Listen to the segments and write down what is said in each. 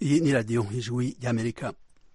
iyi ni radiyo ijwi ry'amerika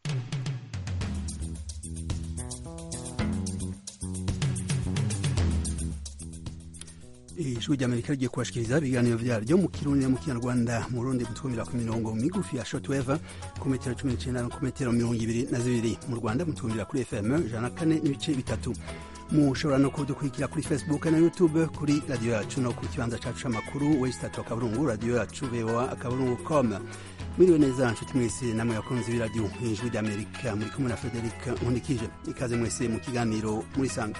ijwi ry'amerika rigiye kubashikiriza ibiganiro vyaryo mu kirundi no mu kinyarwanda mu rundi mutwumvira ku mirongo migufi ya shortwave ku metero cumi n'icenda no ku metero mirongo ibiri na zibiri mu rwanda mutwumvira kuri fm ijana na kane n'ibice bitatu mushobora no kudukurikira kuri facebook na youtube kuri radiyo yacu no ku kibanza cacu c'amakuru wesitatu akaburungu radiyo yacu voa akaburungu com mwiriwe neza nshuti mwese namwe bakunzi b'iradiyo ijwi ry'amerika muri kumwe na frederic nkundikije ikaze mwese mu kiganiro muri sanga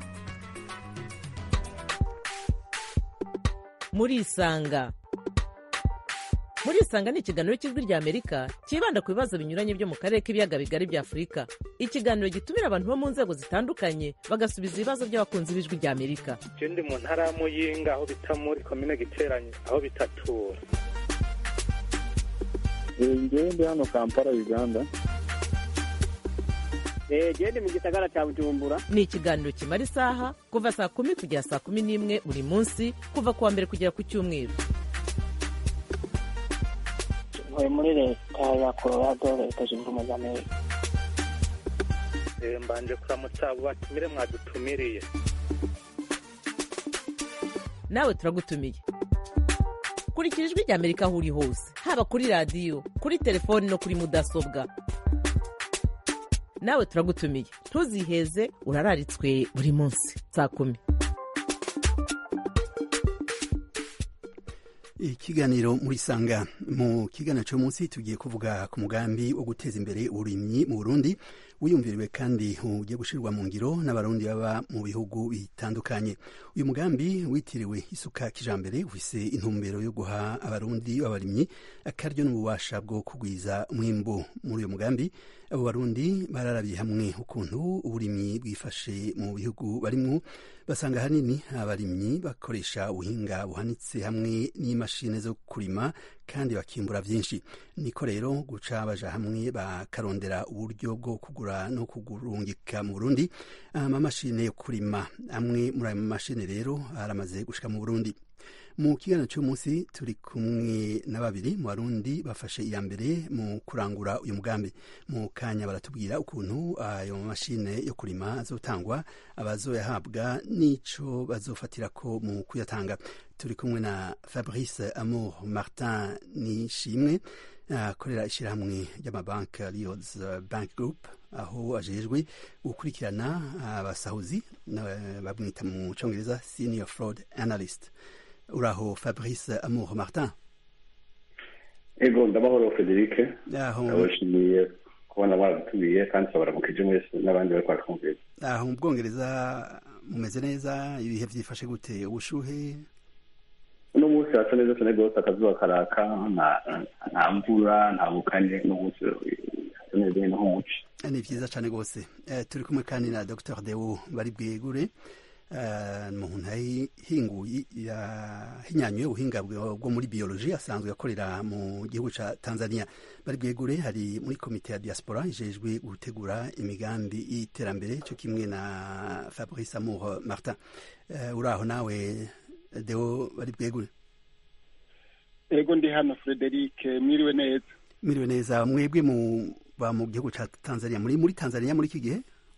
murisanga murisanga ni ikiganiro cy'ijwi rya amerika cyibanda ku bibazo binyuranye byo mu karere k'ibiyaga bigari bya afurika ikiganiro gitumira abantu bo mu nzego zitandukanye bagasubiza ibibazo by'abakunzi b'ijwi rya amerika je ndi mu ntara ya muyinga aho bita muri komine giteranye aho bitatura ngewe ndi hano kampala uganda gende mu gisagara cya bujumbura ni ikiganiro kimara isaha kuva saa kumi kugera saa kumi n'imwe buri munsi kuva ku wa mbere kugera ku cyumweru ntuye muri leta ya colorado leta zunze ubumwe za amerika Eh, mbanje kuramutsa abo batumire mwadutumiriye nawe turagutumiye kurikira ijwi rya amerika aho uri hose haba kuri radiyo kuri telefoni no kuri mudasobwa nawe turagutumiye ntuziheze urararitswe buri munsi saa kumi ikiganiro muri sanga mu kiganiro cyo munsi tugiye kuvuga ku mugambi wo guteza imbere uburimyi mu burundi wiyumviriwe kandi ugiye gushyirwa mu ngiro n'abarundi baba mu bihugu bitandukanye uyu mugambi witiriwe isuka kijambere ufise intumbero yo guha abarundi b'abarimyi akaryo n'ububasha bwo kugwiza umwimbu muri uyu mugambi abo barundi bararabiye hamwe ukuntu uburimyi bwifashe mu bihugu barimwo basanga ahanini abarimyi bakoresha ubuhinga buhanitse hamwe n'imashini zo kurima kandi bakimbura byinshi niko rero guca baja hamwe bakarondera uburyo bwo kugura no kugurungika mu burundi amamashini yo kurima amwe muri ayo mamashini rero aramaze gushika mu burundi mu kiganiro cy'umunsi turi kumwe na babiri mu barundi bafashe iya mbere mu kurangura uyu mugambi mu kanya baratubwira ukuntu ayo mashine yo kurima azotangwa abazoyahabwa n'ico bazofatirako mu kuyatanga turi kumwe na fabrice amour martin nishimwe akorera ishyirahamwe ry'amabanki rios bank group aho ajejwe gukurikirana abasahuzi bamwita mu congereza senior fraud analyst uraho fabrice amour martin ego ndamahoro frederic aho ndabashimiye kubona baradutumiye kandi turabaramukije mwese n'abandi bari kwatwumvira aho mu bwongereza mumeze neza ibihe byifashe gute ubushuhe uno munsi hasa neza cyane rwose akazuba karaka nta- nta mvura nta bukanye n'umunsi hasa neza nyine nk'umuci ni byiza cyane rwose Eh, turi kumwe kandi na dr deo bari bwegure Eh, umuntu yahinguye yahinyanyuye ubuhinga bwo bwo muri biology asanzwe akorera mu gihugu ca tanzania bari bwegure hari muri komite ya diaspora ijejwe gutegura imigambi y'iterambere cyo kimwe na fabrice amour martin Eh, uraho nawe deo bari bwegure ego ndi hano frederic mwiriwe neza mwiriwe neza mwebwe mu ba mu gihugu ca tanzania muri muri tanzania muri iki gihe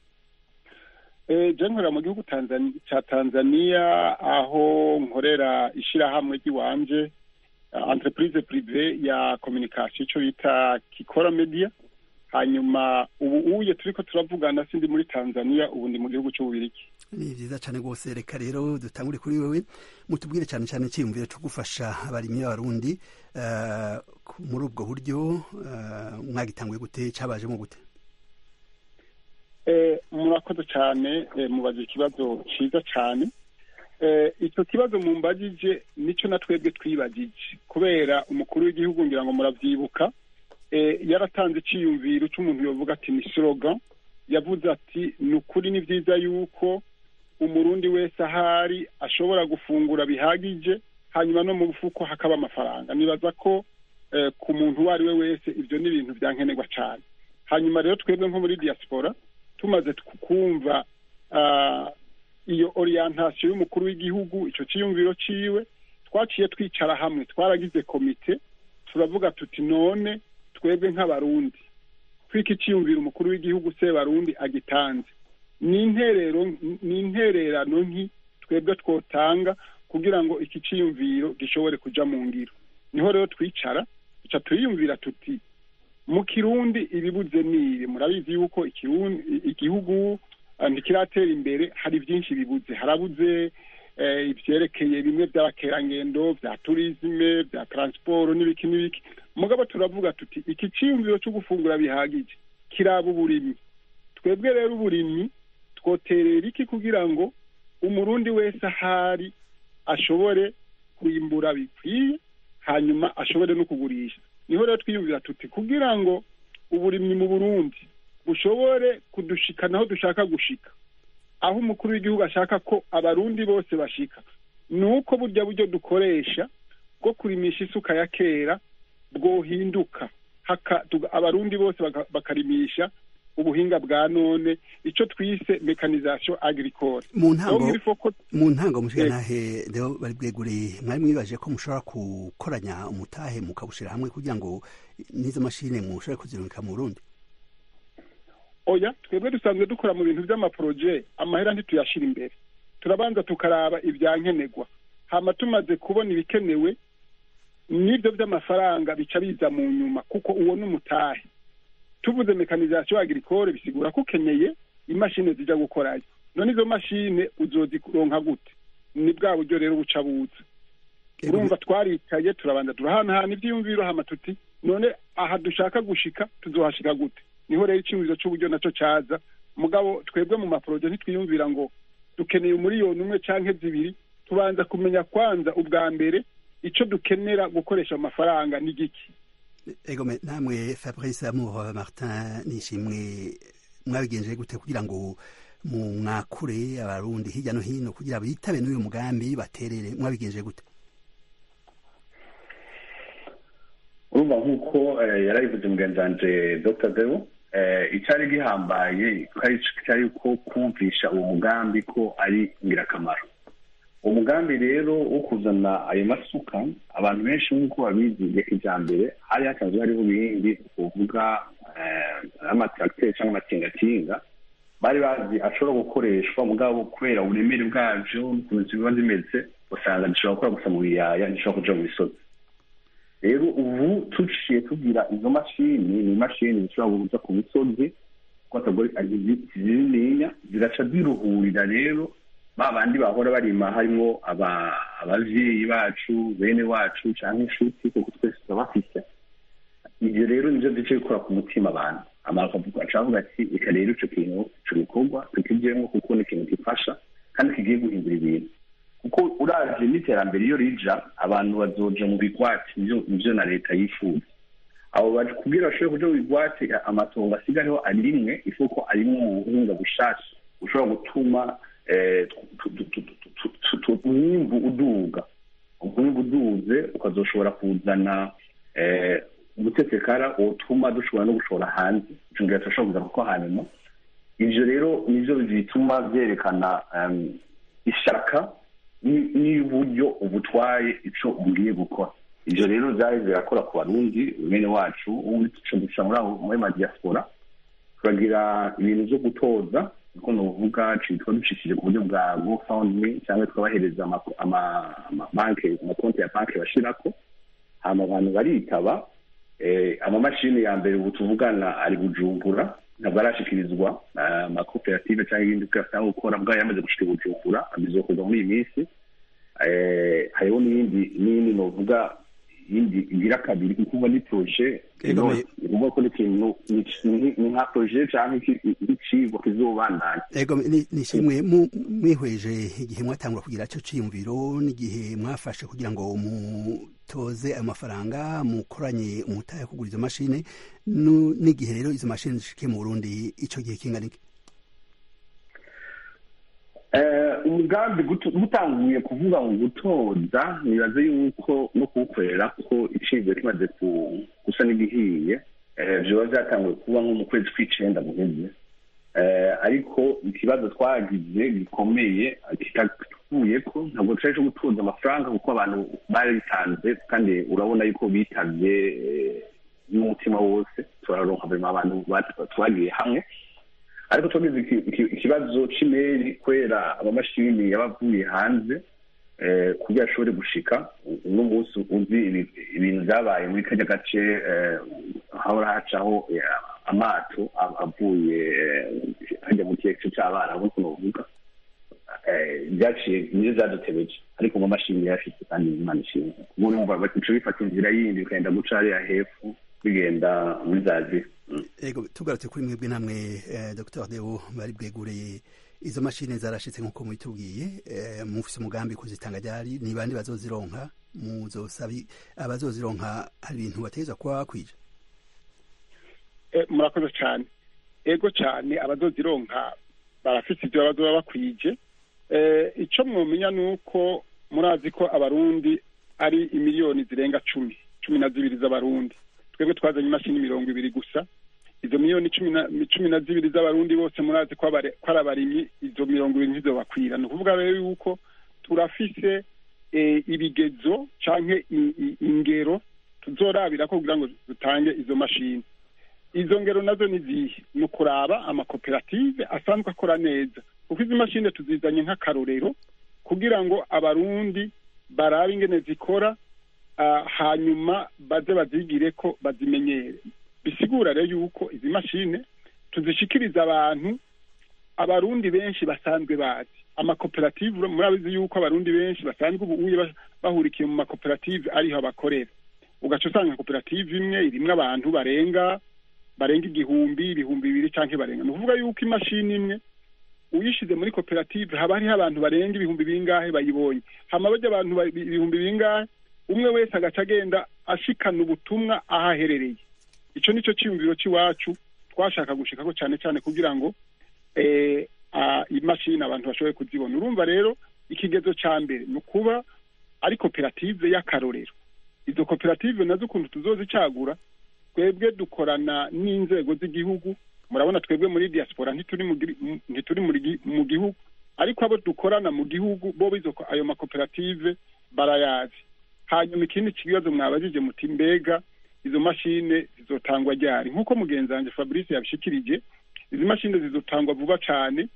Eh, je nkorera mu gihugu Tanzani- ca tanzania aho nkorera ishirahamwe ry'iwanje uh, entreprise prive ya communication ico bita kikora media hanyuma ubu uye turiko turavugana sindi muri tanzania ubu ndi mu gihugu c'ububirigi ni byiza cyane rwose reka rero dutangure kuri wewe mutubwire cyane cyane icyiyumviro cyo gufasha abarimyi b'abarundi eh, ku- muri ubwo buryo eh, mwagitanguye gute cyabajemo gute Eh, murakoze cyane eh, mubaza ikibazo cyiza cyane eh, icyo kibazo mumbajije nicyo na twebwe twibagije kubera umukuru w'igihugu ngira ngo muravyibuka eh, yaratanze iciyumviro cy'umuntu yovuga ati ni slogan yavuze ati ni ukuri ni byiza yuko umurundi wese ahari ashobora gufungura bihagije hanyuma no mu bufuko hakaba amafaranga nibaza ko eh, ku muntu uwo ari we wese ibyo ni ibintu byankenerwa cyane hanyuma rero twebwe nko muri diaspora tumaze ku- kumva ah, iyo orientation y'umukuru w'igihugu icyo cyiyumviro ciwe twaciye twicara hamwe twaragize komite turavuga tuti none twebwe nk'abarundi twika iciyumvira umukuru w'igihugu se barundi agitanze ni interero ni intererano nki twebwe twotanga kugira ngo iki ciyumviro gishobore kuja mu ngiro niho rero twicara duca turiyumvira tuti mu kirundi ibibuze nibi murabizi yuko ikirundi igihugu eh, ntikiratera imbere hari byinshi bibuze harabuze eh, ivyerekeye bimwe by'abakerangendo bya turisme bya transport n'ibiki n'ibiki mugabo turavuga tuti iki ciyumviro cyo gufungura bihagije kiraba uburimyi twebwe rero uburimyi twoterera iki kugira ngo umurundi wese ahari ashobore kwimbura bikwiye hanyuma ashobore no kugurisha niho rero twiyumvira tuti kugira ngo uburimyi mu burundi bushobore kudushikana aho dushaka gushika aho umukuru w'igihugu ashaka ko abarundi bose bashika ni uko burya buryo dukoresha bwo kurimisha isuka ya kera bwohinduka haka tuga- abarundi bose baka- bakarimisha ubuhinga bwa none ico twise mekanisation agricole mu ntango Donc il faut ko mu ntango mushikanahe rero bari bwegure mwari mwibaje ko mushobora gukoranya umutahe mukawushira hamwe kugira ngo n'izo mashine mushobore kuzirungika mu Burundi oya twebwe dusanzwe dukora mu bintu by'amaporoje amahera ntituyashira imbere turabanza tukaraba ibyankenerwa hama tumaze kubona ibikenewe n'ibyo by'amafaranga bica biza mu nyuma kuko uwo ni umutahe tuvuze mekanisation agricole bisigura ko ukeneye imashini zija gukorayo none izo mashine uzozironka gute ni bwa buryo rero buca buza urumva twaricaye turabanza turahanahana ivyiyumviro hama tuti none aha dushaka gushika tuzohashika gute niho rero iciyumviro c'uburyo naco caza mugabo twebwe mu maporoje ntitwiyumvira ngo dukeneye umuriyoni umwe canke zibiri tubanza kumenya kwanza ubwa mbere ico dukenera gukoresha amafaranga ni giki egome namwe Fabrice Amour Martin nishimwe mwabigenje gute kugira ngo mu mwakure abarundi hirya no hino kugira bitabe n'uyu mugambi baterere mwabigenje gute urumva nk'uko eh, yarabivuze mugenzi wanje dr deo eh, icyari gihambaye kwari cyari ko kumvisha uwo mugambi ko ari ingirakamaro uwo mugambi rero wo kuzana ayo masuka abantu benshi nk'uko babizi ya kijambere hari hasanzwe hariho ibindi kuvuga amatracteur cyangwa amatingatinga bari bazi ashobora gukoreshwa mugabo kubera uburemere bwavyo n'ukuntu ziba zimeze usanga zishobora gukora gusa mu biyaya ntishobora kuja mu misozi rero ubu tuciye tugira izo mashini ni imashini zishobora kuza ku misozi kuko atagore zinininya zigaca ziruhurira rero ba bandi bahora barima harimo aba- abavyeyi bacu bene wacu canke inshuti kuko twese turabafise ivyo rero nivyo duce gukora ku mutima abantu amara akavuga aca avuga ati reka rero ico kintu ico gikorwa tukijemwo kuko ni ikintu gifasha kandi kigiye guhindura ibintu kuko uravye n'iterambere iyo rija abantu bazoja mu bigwati nivyo nivyo na leta yifuza abo baje kubwira bashobore kuja mu bigwati amatongo asigayeho ari rimwe ifuko arimwo mu buhinga bushasha bushobora gutuma eh, tu- tu- tu- tu- tu- tu- tu- umwimbu uduga umwimbu uduze ukazoshobora kuzana eh, umutesekara wotuma dushobora no gushora hanze ico ngira turashobora kuza kuko hanyuma ivyo rero nivyo bituma vyerekana em, ishaka ni- n'uburyo ubutwaye ico ugiye gukora ivyo rero vyari birakora ku barundi bene wacu ubu duca duca muri abo muri madiaspora turagira ibintu vyo gutoza niko novuga citwa ducishije ku buryo bwa gofundme cyangwa tukabahereza ama- ama- amabanke amakonti ya banki bashirako hama abantu baritaba eh, amamashini ya mbere ubu tuvugana ari bujumbura ntabwo arashikirizwa eh, amakoperative cyangwa ibindi byose gukora bwayo yamaze gushika i bujumbura bizokorwa muri iyi minsi eh, hariho n'iyindi n'iyindi novuga yindi igira kabiri kuko ni proje Ego, me- uvuga ko ni ikintu ni- ni ni nka proje cyangwa iki- ikicigwa kizobandanya ego ni- nishimwe mu- mwihweje igihe mwatangura kugira ico ciyumviro n'igihe mwafashe kugira ngo mutoze ayo mafaranga mukoranye umutahe wo kugura izo mashine nu- n'igihe rero izo mashine zishike mu Burundi ico gihe kingana iki Eh, umugambi gutu- gutanguye kuvuga ngo gutoza nibaze yuko no kuwukorera ko icibwe kimaze ku- gusa n'igihiye eh, vyoba vyatanguye kuba nko mu kwezi kw'icenda guheze Eh, ariko ikibazo twagize gikomeye kitavuye ko ntabwo cari co gutoza amafaranga kuko abantu bari bitanze kandi urabona yuko bitavye eh, n'umutima wose turaronka vrema abantu bat- twagiye hamwe ariko twagize iki- iki- ikibazo c'imeri kubera amamashini yaba avuye hanze eh, kugira ashobore gushika uno munsi uzi ibi- ibintu vyabaye muri karya gace eh, hahora hacaho eh, amato av- avuye eh, hajya mu kiyaga c'abarabu niko novuga eh, vyaciye nivyo vyadutebeje ariko mu mashini yafise kandi imana ishimwe ubu urumva bica bifata inzira yindi bikagenda guca hariya hepfo bigenda muri za zira Mm. ego tugarutse kuri mwebwe namwe eh, dr deo bari bwegureye izo mashini zarashitse nk'uko mubitubwiye eh, mufise umugambi kuzitanga ryari ni bande bazozironka muzosabi abazozironka hari ibintu bategerezwa kuba bakwije Eh, murakoze cyane ego cyane abazozironka barafite ibyo bazoba bakwije Eh, icyo mwomenya ni uko murazi ko abarundi ari imiliyoni zirenga cumi cumi na zibiri z'abarundi twebwe twazanye imashini mirongo ibiri gusa izo miliyoni cumi na cumi na zibiri z'abarundi bose murazi ko abare- ko ari abarimyi izo mirongo ibiri ntizobakwira ni ukuvuga rero yuko turafise eh, ibigezo canke i- i- ingero tuzorabira ko kugira ngo dutange izo mashini izo ngero nazo ni zihe ni ukuraba amakoperative asanzwe akora neza kuko izi mashini tuzizanye nk'akarorero kugira ngo abarundi barabe ingene zikora ah, hanyuma baze bazigire ko bazimenyere bisigura rero yuko izi mashini tuzishikiriza abantu abarundi benshi basanzwe bazi amakoperative murabizi yuko abarundi benshi basanzwe ubu uye ba- bahurikiye mu makoperative ariho bakorera ugaca usanga koperative imwe irimwo abantu barenga barenga igihumbi ibihumbi bibiri canke barenga ni ukuvuga yuko imashini imwe uyishize muri koperative haba hariho abantu barenga ibihumbi bingahe bayibonye hama barya abantu ba- ibihumbi bingahe umwe wese agaca agenda ashikana ubutumwa aho aherereye ico nico ciyumviro c'iwacu twashaka gushikako cane cane kugira ngo eh, ah, imashini abantu bashoboye kuzibona urumva rero ikigezo ca mbere ni ukuba ari koperative y'akarorero izo koperative nazo ukuntu tuzozicagura twebwe dukorana n'inzego z'igihugu murabona twebwe muri diaspora ntituri mu giri- mu- ntituri muri gi- mu gihugu ariko abo dukorana mu gihugu bo bizo ko- ayo makoperative barayazi hanyuma ikindi kibazo mwabajije muti mbega izo mashine zizotangwa ryari nk'uko mugenzi wanjye fabrice yabishikirije izi mashine zizotangwa vuba cane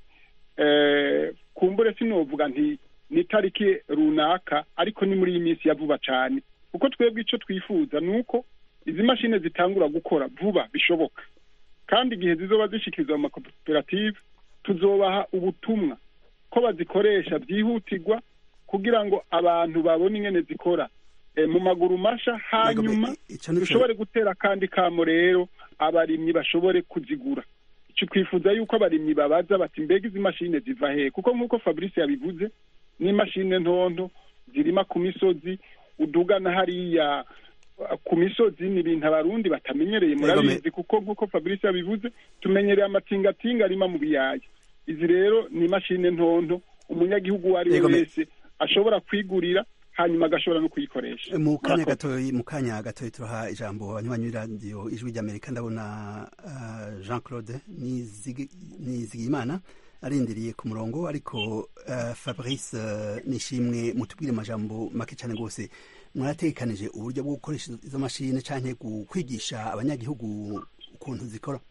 eh, kumbure sinovuga nti ni itariki runaka ariko ni muri iyi minsi ya vuba cane kuko twebwe ico twifuza ni uko izi mashine zitangura gukora vuba bishoboka kandi igihe zizoba zishikirizwa mu makoperative tuzobaha ubutumwa ko bazikoresha byihutirwa kugira ngo abantu babone ingene zikora e, mu maguru masha hanyuma Ego, ico nico- dushobore gutera kandi kamo rero abarimyi bashobore kuzigura ico twifuza yuko abarimyi babaza bati mbega izi mashine ziva hehe kuko nk'uko fabrice yabivuze n'imashine ntonto zirima ku misozi udugana hariya uh, ku misozi ni ibintu abarundi batamenyereye Ego, murabizi kuko nk'uko fabrice yabivuze tumenyereye amatingatinga arima mu biyaya izi rero ni imashine ntonto umunyagihugu uwo ari we Ego, me- wese ashobora kwigurira hanyuma agashobora no kuyikoresha mu kanya Murakoze. gatoyi mu kanya gatoyi turaha ijambo abanywanyi b'iradiyo ijwi ry'amerika ndabona uh, jean claude Nizigi- nizigiyimana arindiriye ku murongo ariko uh, fabrice uh, nishimwe mutubwire amajambo make cyane rwose mwaratekanije uburyo bwo gukoresha izo mashini canke gu- kwigisha abanyagihugu ukuntu zikora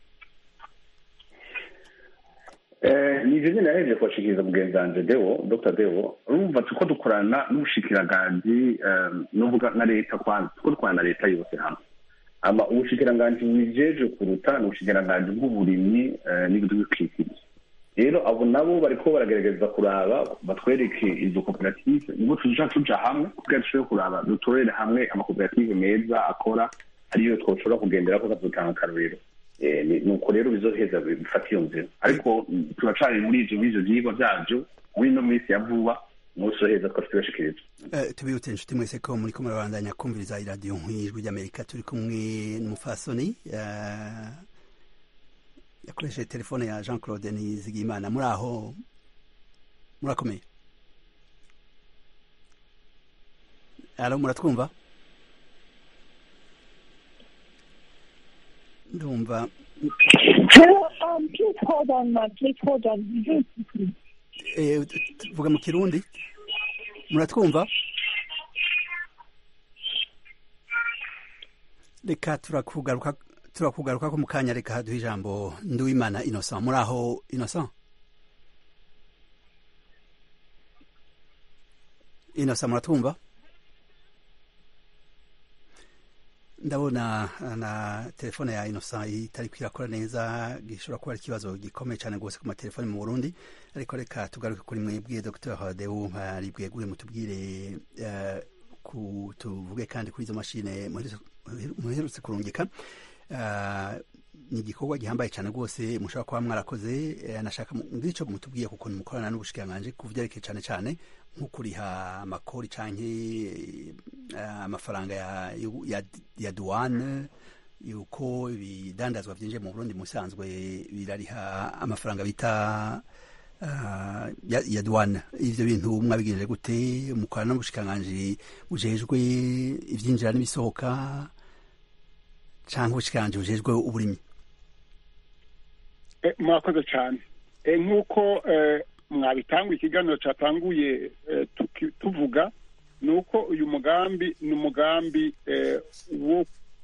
Eh, ni ivyo nyene yahejeje kubashikiriza mugenzi wanje deo dr deo urumva tuko dukorana n'ubushikiranganji eh, nuvuga na leta kwanza tuko dukorana na leta yose hamwe ama ubushikiranganji bubijeje kuruta ni ubushikiranganji bw'uburimyi eh, n'ibidukikije rero abo nabo bariko baragerageza kuraba batwereke izo koperative nibo tuja tuja hamwe kugira dushobore kuraba dutorere hamwe amakoperative meza akora ariyo twoshobora kugenderako kazotanga akarorero Eh, ni- nuko rero bizoheza bifata iyo nzira ariko mm, turacari muri ivyo b'ivyo vyigwa vyavyo muri ino minsi ya vuba umunsi uheza twari tubashikiriza Uh, tubibutse inshuti mwese ko muriko murabandanya kumviriza iradiyo nk'ijwi ry'amerika turi kumwe n'umufasoni uh, yakoresheje telefone ya jean claude nizigimana muri aho murakomeye alo muratwumva ndumva Hello, um, please hold on, ma'am. Please hold on. eh, t- t- vuga mu kirundi muratwumva reka turakugaruka turakugaruka ko mu kanya reka duhe ijambo nduwimana innocent muri aho innocent innocent muratwumva ndabona na telefone ya innocent itari kwirakora neza gishobora kuba ari ikibazo gikomeye cyane rwose ku matelefone mu burundi ariko reka tugaruke kuri mwebwe dr deu hari bwegure mutubwire uh, ku tuvuge kandi kuri izo mashine muherutse kurungika uh, ni igikorwa gihambaye cyane rwose mushobora kuba mwarakoze uh, nashaka ngicyo mutubwiye kuko mukorana n'ubushikiranganji ku byerekeye cyane cyane nko kuriha amakori canke amafaranga ya, ya, ya duwane yuko ibidandazwa vyinjiye mu Burundi musanzwe birariha amafaranga bita uh, ya, ya duwane ivyo bintu mwabigenje gute mukorana n'ubushikiranganji bujejwe ivyinjira n'ibisohoka canke ubushikiranganji bujejwe uburimyi murakoze cyane nk'uko mwabitanguye ikiganiro cyatanguye tuvuga ni uko uyu mugambi ni umugambi wo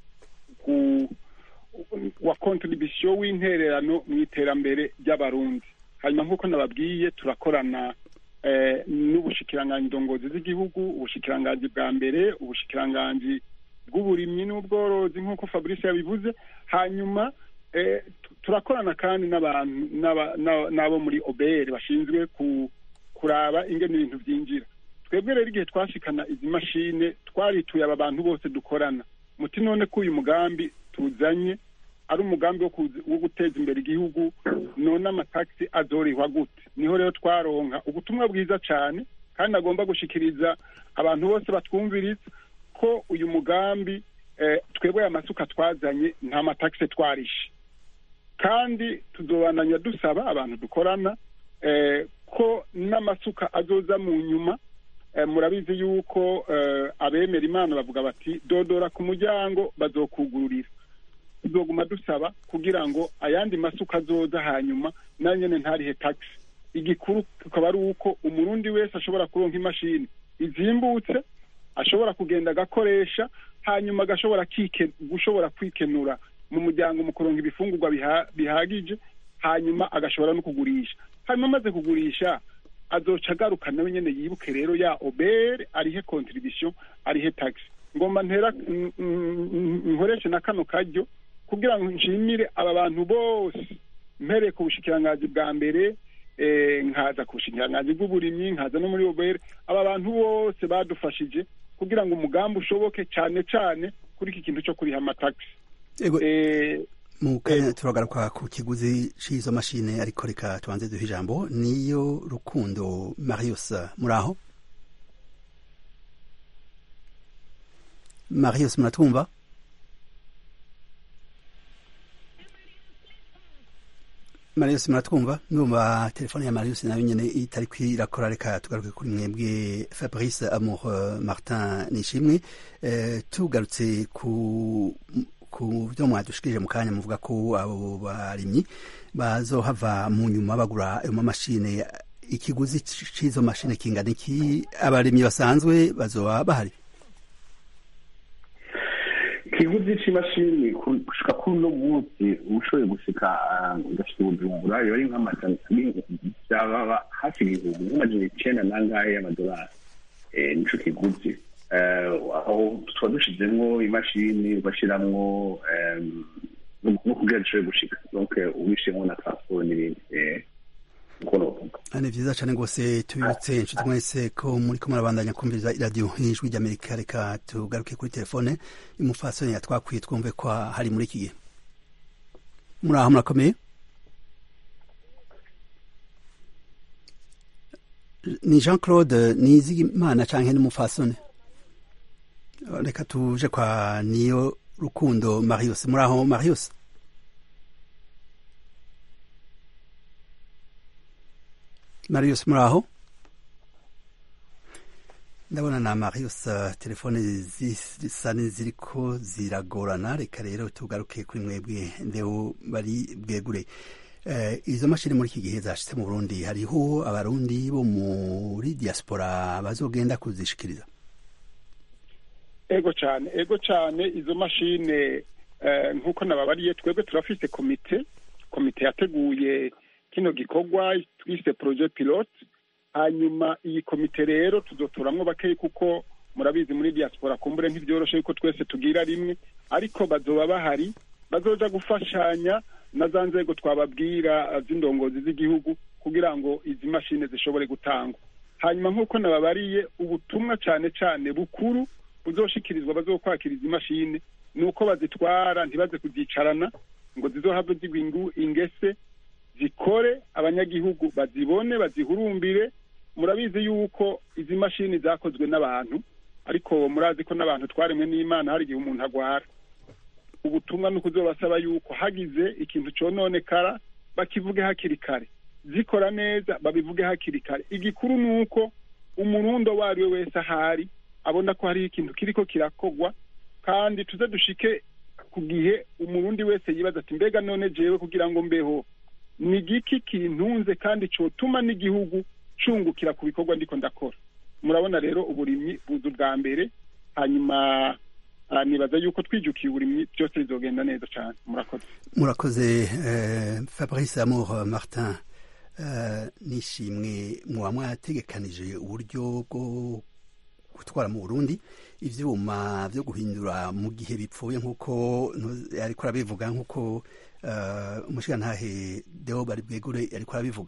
wa kontribisiyo w'intererano mu iterambere ry'abarundi hanyuma nk'uko nababwiye turakorana n'ubushikiranganji ndongozi z'igihugu ubushikiranganji bwa mbere ubushikiranganji bw'uburimyi n'ubworozi nk'uko fabrice yabivuze hanyuma turakorana kandi n'abantu n'abo muri obr bashinzwe kuraba ingene ibintu byinjira twebwe rero igihe twashikana izi mashine twarituye aba bantu bose dukorana muti none ko uyu mugambi tuzanye ari umugambi wo guteza imbere igihugu none amatagisi azorihwa gute niho rero twaronka ubutumwa bwiza cyane kandi agomba gushikiriza abantu bose batwumviriza ko uyu mugambi twebwe aya masuka twazanye nta matagisi twarishe kandi tuzobananya dusaba abantu dukorana ko n'amasuka azoza mu nyuma murabizi yuko abemera imana bavuga bati dodora ku muryango bazokugururira tuzoguma dusaba kugira ngo ayandi masuka azoza hanyuma nayo nyine ntarihe tagisi igikuru tukaba ari uko umurundi wese ashobora kuronka imashini izimbutse ashobora kugenda agakoresha hanyuma agashobora gushobora kwikenura mu muryango mu kuronka ibifungurwa bihagije hanyuma agashobora no kugurisha hanyuma amaze kugurisha azoca agaruka nawe nyine yibuke rero ya obere arihe kontribisiyo arihe tagisi ngomba ntera nkoreshe na kano karyo kugira ngo nshimire aba bantu bose mpereye ku bushikiranganji bwa mbere nkaza ku bushikiranganji bw'uburimyi nkaza no muri obere aba bantu bose badufashije kugira ngo umugambi ushoboke cyane cyane kuri iki kintu cyo kuriha amatagisi mu kanya turagaruka ku kiguzi cy'izo mashine ariko reka tubanze duhe ijambo niyo rukundo marius muri aho marius muratwumva marius muratwumva numva telefone ya marius nayo nyine itari kwirakora reka tugaruke kuri mwebwe fabrice amour martin nishimwe tugarutse ku ku byo mwadushikirije mu kanya muvuga ko abo barimyi bazohava mu nyuma bagura ayo mamashine ikiguzi cy'izo mashine kingana iki abarimyi basanzwe bazoba bahari ikiguzi c'imashini gushika kuri uno munsi ushoboye gushika ugashika ubujumbura yoba ari nk'amajana byaba hafi ibihumbi nk'amajana icenda nangahe y'amadolari nico kiguzi aho tuba dushizemwo imashini ugashiramwo no kugira dushobore gushika donc ubishemwo na transport n'ibindi ni vyiza cane rwose tubibutse inshuti mwese ko muriko murabandanya kumviriza iradiyo ijwi ry'amerika reka tugaruke kuri telefone y'umufasoni yatwakwiye twumve ko hari muri iki gihe muri aho murakomeye ni jean claude nizigimana canke n'umufasoni reka tuje kwa niyo rukundo marius muri aho marius marius muri aho ndabona na marius uh, telefone zisa n'iziriko ziragorana reka rero tugaruke kuri mwebwe ndeo bari bwegure uh, izo mashini muri iki gihe zashitse mu burundi hariho abarundi bo muri diaspora bazogenda kuzishikiriza ego cyane ego cyane izo mashine eh, nk'uko nababariye twebwe turafise komite komite yateguye kino gikorwa twise projet pilote hanyuma iyi komite rero tuzotoramwo bakeyi kuko murabizi muri diaspora kumbure ntibyoroshe yuko twese tugira rimwe ariko bazoba bahari bazoja gufashanya na za nzego twababwira eh, z'indongozi z'igihugu kugira ngo izi mashine zishobore gutangwa hanyuma nk'uko nababariye ubutumwa cyane cyane bukuru buzoshikirizwa bazokwakira izi mashine ni uko bazitwara ntibaze kuzicarana ngo zizohave zigwa ingu- ingese zikore abanyagihugu bazibone bazihurumbire murabizi yuko izi mashini zakozwe n'abantu ariko murazi ko n'abantu twaremwe n'imana hari igihe umuntu agwara ubutumwa ni ukuzobasaba yuko hagize ikintu cononekara bakivuge hakiri kare zikora neza babivuge hakiri kare igikuru ni uko umurundo uwo ari we wese ahari abona ko hariho ikintu kiriko kirakogwa kandi tuze dushike ku gihe umurundi wese yibaza ati mbega none jewe kugira ngo mbeho ni igiki kintunze kandi cotuma n'igihugu cungukira ku bikorwa ndiko ndakora murabona rero uburimyi buza ubwa mbere hanyuma ah, nibaza yuko twijukiye uburimyi byose bizogenda neza cyane murakoze murakoze eh, fabrice amour martin eh, nishimwe muba mwategekanije uburyo bwo gutwara mu burundi ivyuma vyo guhindura mu gihe bipfuye nk'uko ntu- ariko arabivuga nk'uko eh, umushigantahe deo bari bwegure ariko arabivuga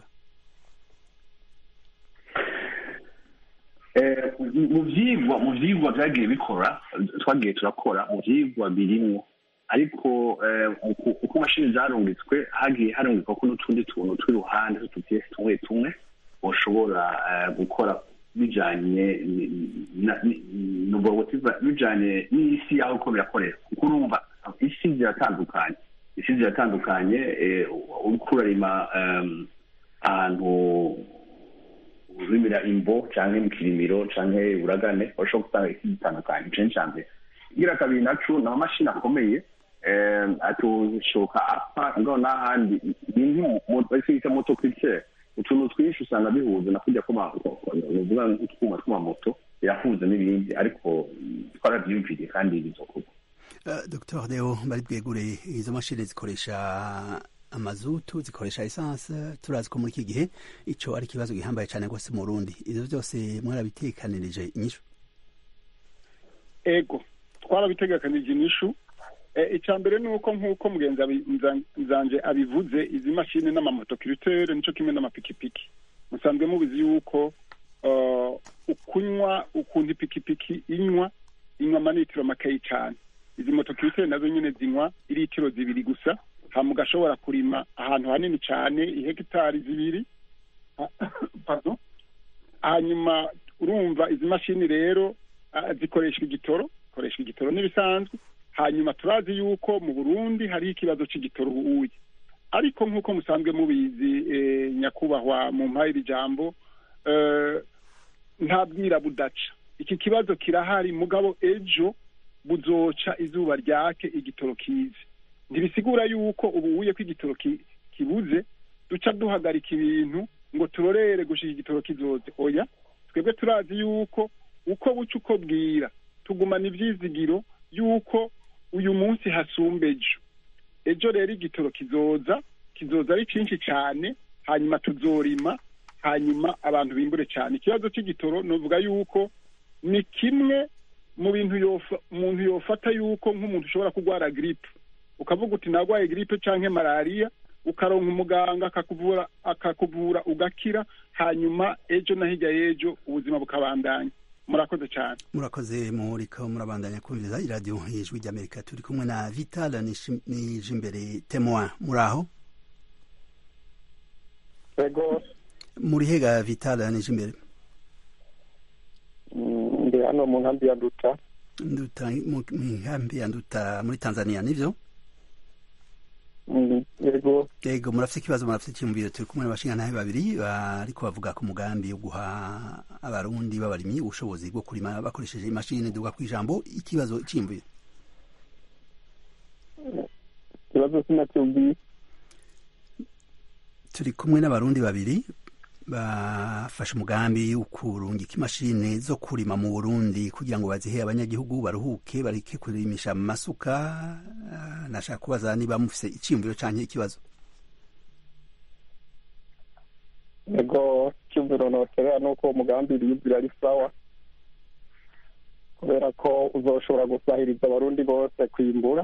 Eh, mu vyigwa mu vyigwa vyagiye bikora twagiye turakora mu vyigwa birimwo ariko eh, uku- uko mashini zarungitswe hagiye harungikwa ko n'utundi tuntu tw'iruhande tw'utupiyesi tumwe tumwe boshobora eh, gukora bijanye ni- na- ni- nuvuga ngo tiva- bijanye n'isi yaho uko birakorera kuko urumva isi ziratandukanye isi ziratandukanye eh, uriko urarima em, ahantu urimira imbo canke mu kirimiro canke uragane urashobora gusanga isi zitandukanye ico ni ica mbere igira kabiri naco ni amamashini akomeye eh, atoshoka apfa ngaho n'ahandi bita motocritere utuntu twinshi usanga bihuza na kurya kuvuga nk'utwuma tw'amamoto birahuza n'ibindi ariko twaravyiyumviriye kandi bizokorwa Uh, Dr Deo bari bwegure izo mashini zikoresha amazutu zikoresha essence turazi ko muri iki gihe ico ari ikibazo gihambaye cyane rwose mu Burundi ivyo byose mwarabitekanirije inyishu ego twarabitegekanije inyishu Eh, icya mbere ni uko nk'uko mugenzi abi- nza- nzanje abivuze izi mashini n'amamotokiritere nico kimwe n'amapikipiki musanzwe mubizi yuko uh, ukunywa ukuntu ipikipiki inywa inywa amanitiro makeyi cyane izi motokiritere nazo nyine zinywa iritiro zibiri gusa hama ugashobora kurima ahantu hanini cyane ihegitari zibiri pardon hanyuma urumva izi mashini rero ah, zikoreshwa igitoro zikoreshwa igitoro n'ibisanzwe hanyuma turazi yuko mu burundi hariho ikibazo cy'igitoro ubuye ariko nk'uko musanzwe mubizi eh, nyakubahwa mu mpayiri jambo eh, nta bwira budaca iki kibazo kirahari mugabo ejo buzoca izuba ryake igitoro kize ntibisigura yuko ubuye ko igitoro ki- kibuze duca duhagarika ibintu ngo turorere gushika igitoro kizoze oya twebwe turazi yuko uko buca uko bwira tugumana ivyizigiro yuko uyu munsi hasumba ejo ejo rero igitoro kizoza kizoza ari cinshi cane hanyuma tuzorima hanyuma abantu bimbure cyane ikibazo cy'igitoro novuga yuko ni kimwe mu bintu yofa- umuntu yofata yuko nk'umuntu ushobora kurwara gripe ukavuga uti narwaye gripe canke malariya ukaronka umuganga akakuvura akakuvura ugakira hanyuma ejo na hirya y'ejo ubuzima bukabandanya murakoze cyane murakoze muriko murabandanya kumviriza iradiyo ijwi ry'amerika turi kumwe na vital Nishi- nijimbere temoin muraho ego muri hega vital nijimbere mm, ndi hano mu nkambi ya duta nduta mu mu nkambi ya nduta muri tanzania nivyo Mm, ego yego murafite ikibazo murafite icyumviro turi kumwe n'abashingantahe babiri bariko bavuga ku mugambi wo guha abarundi b'abarimyi ubushobozi bwo kurima bakoresheje imashini duga ku ijambo ikibazo cy'imviro ikibazo sinacyumviye turi kumwe n'abarundi babiri bafashe umugambi wo kurungika imashini zo kurima mu burundi kugira ngo bazihe abanyagihugu baruhuke bareke kurimisha amasuka Ah, nashaka kubaza niba mufise icyiyumviro canke ikibazo ego icyumviro noterera ni uko uwo mugambi uriyumvira ari sawa kubera ko uzoshobora gusahiriza abarundi bose kwimbura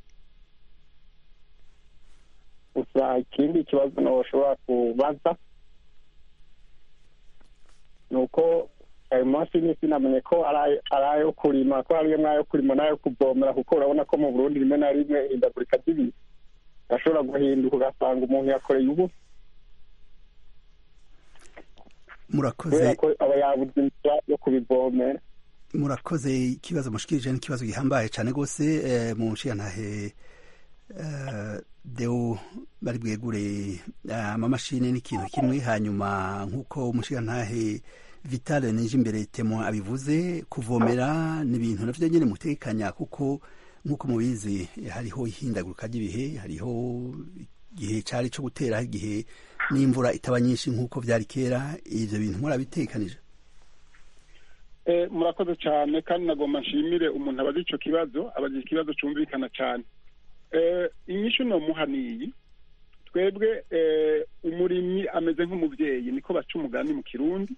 gusa ikindi kibazo ntushobora kubaza ni uko ayo mashini sinamenye ko ari ayo- ari ayo kurima ko harimo ayo kurima n'ayo kuvomera kuko urabona ko mu burundi rimwe na rimwe ihindagurika ry'ibihe ashobora guhinduka ugasanga umuntu yakoreye ubu murakoze kubera ko aba yabuze inzira yo kubivomera murakoze ikibazo mushikirije n'ikibazo gihambaye cyane rwose eh, mu nshiyantahe eh, deo bari bwegure eh, amamashini n'ikintu kimwe hanyuma nk'uko umushiyantahe vitale nije imbere temo abivuze kuvomera ni ibintu navyo nyene mutekanya kuko nk'uko mubizi hariho ihindagurika ry'ibihe hariho igihe cari co gutera igihe n'imvura itaba nyinshi nk'uko vyari kera ivyo bintu murabitekanije Eh, murakoze cyane kandi nagomba nshimire umuntu abaza ico kibazo abaza ikibazo cumvikana cyane eh, inyishu nomuha niyi twebwe eh, umurimyi ameze nk'umuvyeyi niko baca umugani mu kirundi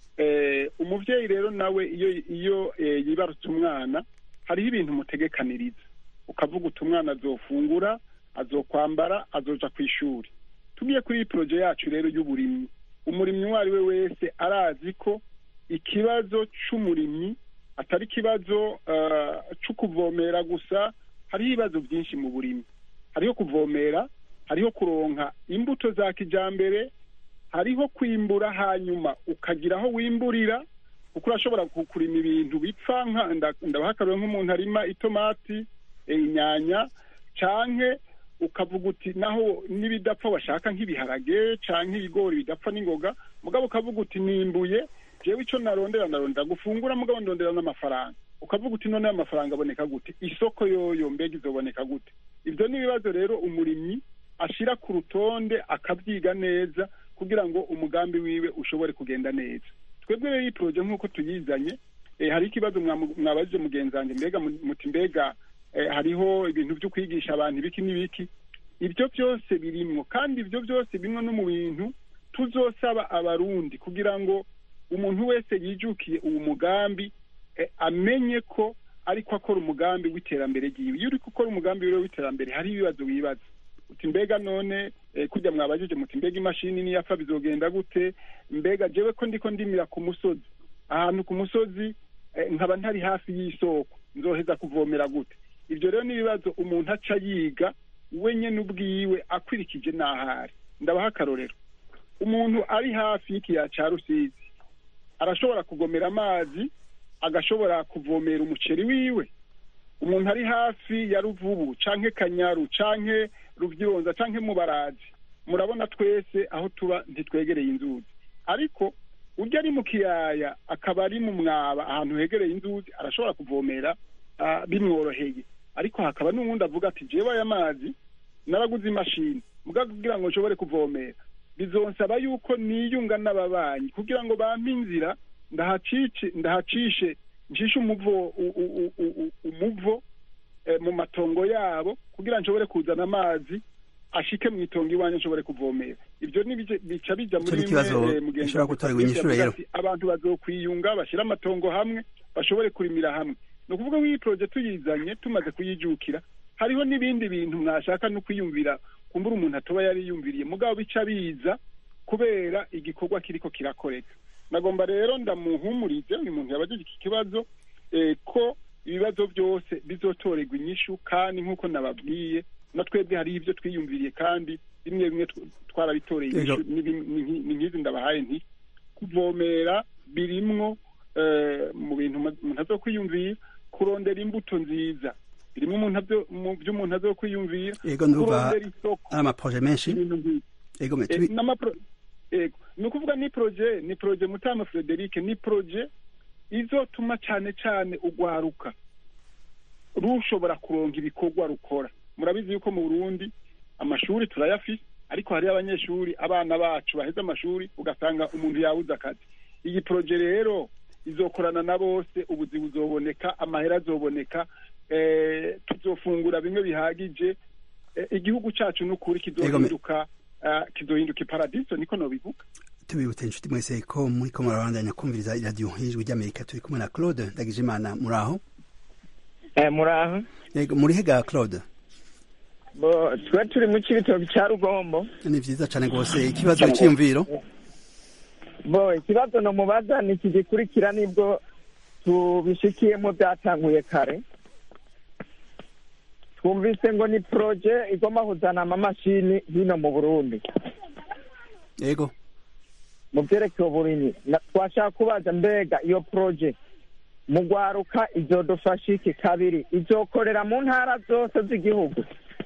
eh, umuvyeyi rero nawe iyo iyo eh, yibarutse umwana hariho ibintu mutegekaniriza ukavuga uti umwana azofungura azokwambara azoja ku ishuri tugiye kuri iyi poroje yacu rero y'uburimyi umurimyi uwo ari we wese arazi ko ikibazo c'umurimyi atari ikibazo uh, co kuvomera gusa hariho ibibazo byinshi mu burimyi hariho kuvomera hariho kuronka imbuto za kijambere hariho kwimbura hanyuma ukagira aho wimburira kuko urashobora ku- kurima ibintu bipfa nka- nda- ndabaha akarorero nk'umuntu arima itomati eh, inyanya canke ukavuga uti naho n'ibidapfa washaka nk'ibiharage canke ibigori bidapfa n'ingoga mugabo ukavuga uti nimbuye jewe ico narondera narondera gufungura mugabo ndondera n'amafaranga ukavuga uti none amafaranga aboneka gute isoko yoyo mbega izoboneka gute ivyo ni ibibazo rero umurimyi ashira ku rutonde akavyiga neza kugira ngo umugambi wiwe ushobore kugenda neza twebwe rero iyi poroje nk'uko tuyizanye eh, hari ikibazo mwamu- mwabajije mugenzi wanjye mbega mu- muti mbega eh, hariho ibintu vyo kwigisha abantu ibiki n'ibiki ibyo byose birimwo kandi ibyo byose bimwe no mu bintu tuzosaba abarundi kugira ngo umuntu wese yijukiye uwo mugambi eh, amenye ko ariko akora umugambi w'iterambere ryiwe iyo uriko ukora umugambi wiwe w'iterambere hari ibibazo wibaza uti mbega none eh, kurya mwabajije muti mbega imashini niyapfa bizogenda gute mbega jewe ko ndiko ndimira ku musozi ahantu ku musozi eh, nkaba ntari hafi y'isoko nzoheza kuvomera gute ibyo rero ni ibibazo umuntu aca yiga we nyene ubwiwe akurikije n'ahari ndabaha akarorero umuntu ari hafi y'ikiyaya ca rusizi arashobora kugomera amazi agashobora kuvomera umuceri wiwe umuntu ari hafi ya ruvubu canke kanyaru canke ruvyironza canke mubarazi murabona twese aho tuba ntitwegereye inzuzi ariko urya ari mu kiyaya akaba ari mu mwaba ahantu hegereye inzuzi arashobora kuvomera ah, bimworoheye ariko hakaba n'uwundi avuga ati jewe aya mazi naraguze imashini muga kugira ngo nshobore kuvomera bizonsaba yuko niyunga n'ababanyi kugira ngo bampe inzira ndahacice ndahacishe ncishe umuvo u- u- u- u- umuvo eh, mu matongo yabo kugira nshobore kuzana amazi ashike mu itongo iwanjye nshobore kuvomera ibyo ni bije- bica bija Ico muri ni ikibazo bimwe, eh, mugenzi gishobora wanjye gutorerwa inyishu yavuze rero. ati, abantu bazokwiyunga bashyire amatongo hamwe bashobore kurimira hamwe ni ukuvuga ko iyi poroje tuyizanye tumaze kuyijukira hariho n'ibindi bintu mwashaka no kwiyumvira kumbura umuntu atoba yariyumviriye mugabo bica biza kubera igikorwa kiriko kirakoreka nagomba rero ndamuhumurize uyu muntu yabajije iki kibazo eh, ko ibibazo byose bizotorerwa inyishu kandi nk'uko nababwiye na twebwe hari ibyo twiyumviriye kandi bimwe bimwe tw- twarabitoreye Yego. inyishu N'ibi- ni nki- ni nk'izi ndabahaye nti kuvomera birimwo eh, mu bintu ma- umuntu azokwiyumvira kurondera imbuto nziza birimo umuntu avyo- mu byo umuntu azokwiyumvira Yego, ndumva kurondera isoko ari amaproje menshi ibintu nk'ibyo ego me Eh, tubi n'amapro- yego ni ukuvuga ni proje ni proje mutama frederic ni proje izotuma cyane cyane ugwaruka rushobora kuronka ibikorwa rukora murabizi yuko mu burundi amashuri turayafise ariko hariyo abanyeshuri abana bacu baheze amashuri ugasanga umuntu yabuze akazi iyi poroje rero izokorana na bose ubuzi buzoboneka amahera azoboneka eh, tuzofungura bimwe bihagije eh, igihugu cacu n'ukuri kizohinduka ah, kizohinduka iparadiso niko nobivuga tubibutse inshuti mwese ko muri ko murabandanya kumviriza iradiyo y'ijwi ry'amerika turi kumwe na claude ndagijimana muri aho muraho yego muri hega claude bo twe turi mu cibitoki ca rugombo ni vyiza cane rwose ikibazo c'iyumviro bo ikibazo nomubaza ni iki gikurikira nibwo tubishikiyemo byatanguye kare twumvise ngo ni proje igomba kuzana amamashini hino mu burundi yego mu vyerekeye uburimyi Na- twashaka kubaza mbega iyo proje mu gwaruka izodufasha iki kabiri izokorera mu ntara zose z'igihugu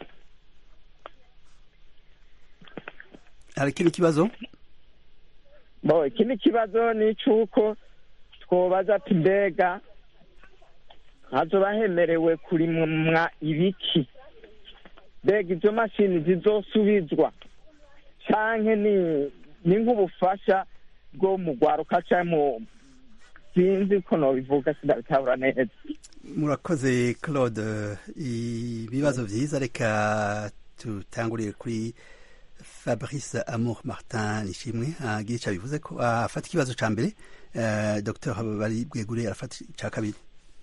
hari ikindi kibazo bo ikindi kibazo ni icuko twobaza ati mbega hazoba hemerewe kurimwa ibiki mbega izo mashini zizosubizwa canke ni ni nk'ubufasha bwo mu gwaruka canke mu sinzi ko nobivuga sindabitabura neza murakoze claude ibibazo vyiza reka tutangurire kuri fabrice amour martin nishimwe agira ico bivuze ko afata ikibazo ca mbere eh, dr bari bwegure arafata ica kabiri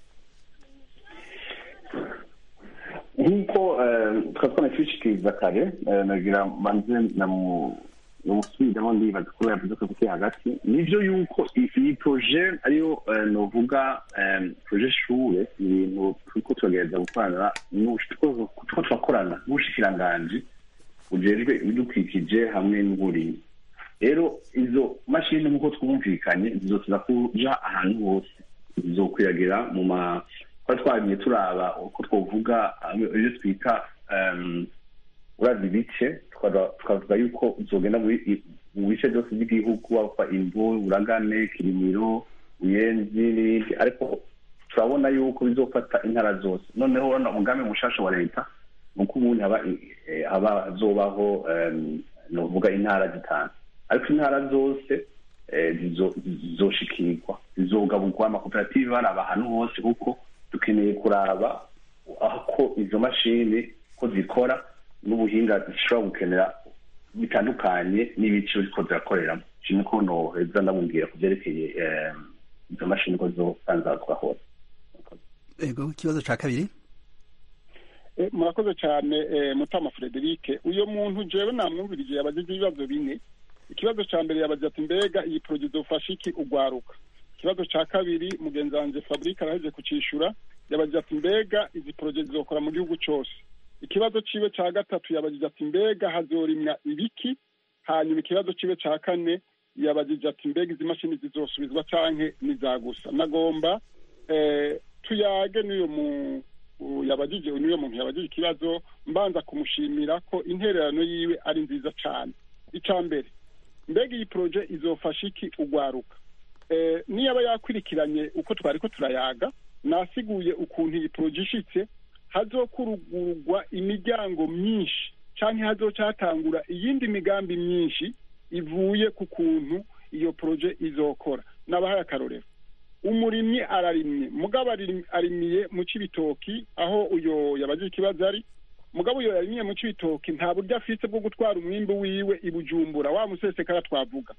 nk'uko twari twanakishikiriza kare eh, nagira manze namusubiramo ndibaza kuba yavuze ko kuki hagati nivyo yuko i- iyi proje ariyo eh, novuga eh, proje shure ni ibintu turiko turagerageza gukorana n'ubush- turiko turakorana n'ubushikiranganji bujejwe ibidukikije hamwe n'uburimyi rero izo mashini nk'uko twumvikanye zizotuza kuja ahantu hose zizokwiragira mu ma twari twagiye turaba uko twovuga eh, ibyo twita em, uraza ibice tukaba- tukavuga yuko zogenda muri- i- mu bice byose by'igihugu waba imvu uragane kirimiro uyenzi n'ibindi ariko turabona yuko bizofata intara zose noneho urabona umugambi mushasha wa leta ni uko ubundi haba eh, haba hazobaho em, novuga intara zitanu ariko intara zose eh, zizo- zizoshikirwa zizogaburwa amakoperative baraba ahantu hose kuko dukeneye kuraba aho izo mashini ko zikora n'ubuhinga zishobora gukenera bitandukanye n'ibice ziko zirakoreramo kimwe ko noheza ndamubwira ku byerekeye eh, izo mashini ko zosanzazwa hose yego ikibazo ca kabiri Eh, murakoze cyane eh, mutama frederic uyo muntu jewe namwumvirije yabajije ibibazo bine ikibazo ca mbere yabaje ati mbega iyi poroje izofasha iki ugwaruka ikibazo ca kabiri mugenzi wanje fabrice araheje kucishura yabaje ati mbega izi poroje zizokora mu gihugu cose ikibazo ciwe ca gatatu yabajije ati mbega hazorimwa ibiki hanyuma ikibazo ciwe ca kane yabajije ati mbega izi mashini zizosubizwa canke nizagusa nagomba eh, tuyage n'uyo mu u- yabajije n'uyo muntu yabajije ikibazo mbanza kumushimira ko intererano yiwe ari nziza cane ica mbere mbega iyi poroje izofasha iki ugwaruka eh, niyaba yakwirikiranye uko twari ko turayaga nasiguye ukuntu iyi poroje ishitse hazokurugurwa imiryango myinshi canke hazoca hatangura iyindi migambi myinshi ivuye ku kuntu iyo poroje izokora nabahaye akarorero umurimyi ararimye mugabo arim- arimiye mu cibitoki aho uyo yabajije ikibazo ari mugabo uyo yarimiye mu cibitoki nta buryo afise bwo gutwara umwimbu wiwe i bujumbura wa musesekara twavuga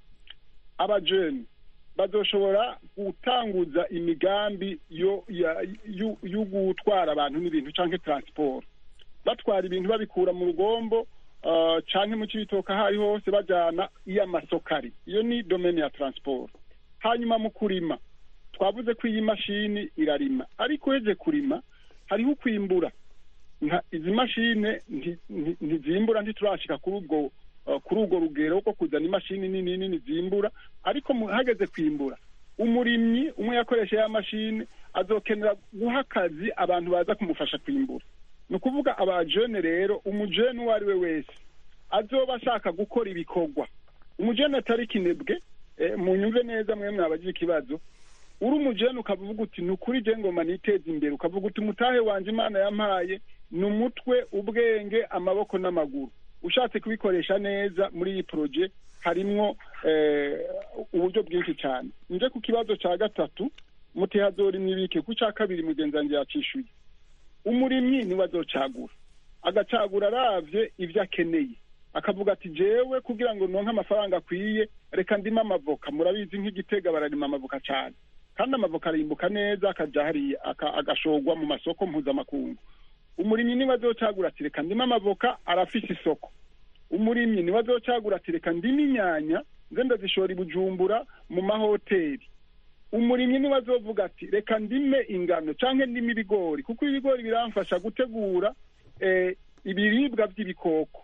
abajeni bazoshobora gutanguza imigambi yo ya- yu- yo gutwara abantu n'ibintu canke transport batwara ibintu babikura mu rugombo uh, canke mu cibitoke aho ari hose bajana iyo amasoko ari iyo ni domene ya transport hanyuma mu kurima twavuze ko iyi mashini irarima ariko uheje kurima hariho ukwimbura nka izi mashine nti- nti- ntizimbura ntiturashika kuri ubwo uh, kuri urwo rugero rwo kuzana imashini nini nini zimbura ariko mu- hageze kwimbura umurimyi umwe yakoresha ya mashini azokenera guha akazi abantu baza kumufasha kwimbura ni ukuvuga abajene rero umujene uwo ari we wese azoba ashaka gukora ibikorwa umujene atari kinebwe eh, munyumve neza mwe mwabagira ikibazo uri umujene ukavuga uti ni ukuri je ngoma niteza imbere ukavuga uti umutahe wanje imana yampaye ni umutwe ubwenge amaboko n'amaguru ushatse kubikoresha neza muri iyi poroje harimwo uburyo bwinshi cyane nje ku kibazo cya gatatu mutihazori n'ibike ku cya kabiri mugenzi wanjye yacishuye umurimyi niwe azocagura agacagura aravye ibyo akeneye akavuga ati jewe kugira ngo nonke amafaranga akwiye reka ndime amavoka murabizi nk'igitega bararima amavoka cyane kandi amavoka arimbuka neza akaja hariya agashorwa mu masoko mpuzamakungu umurimyi niwe azocagura ati reka ndime amavoka arafise isoko umurimyi niwe azocagura ati reka ndime inyanya nze ndazishora i bujumbura mu mahoteli umurimyi niwe azovuga ati reka ndime ingano canke ndime ibigori kuko ibigori biramfasha gutegura ibiribwa by'ibikoko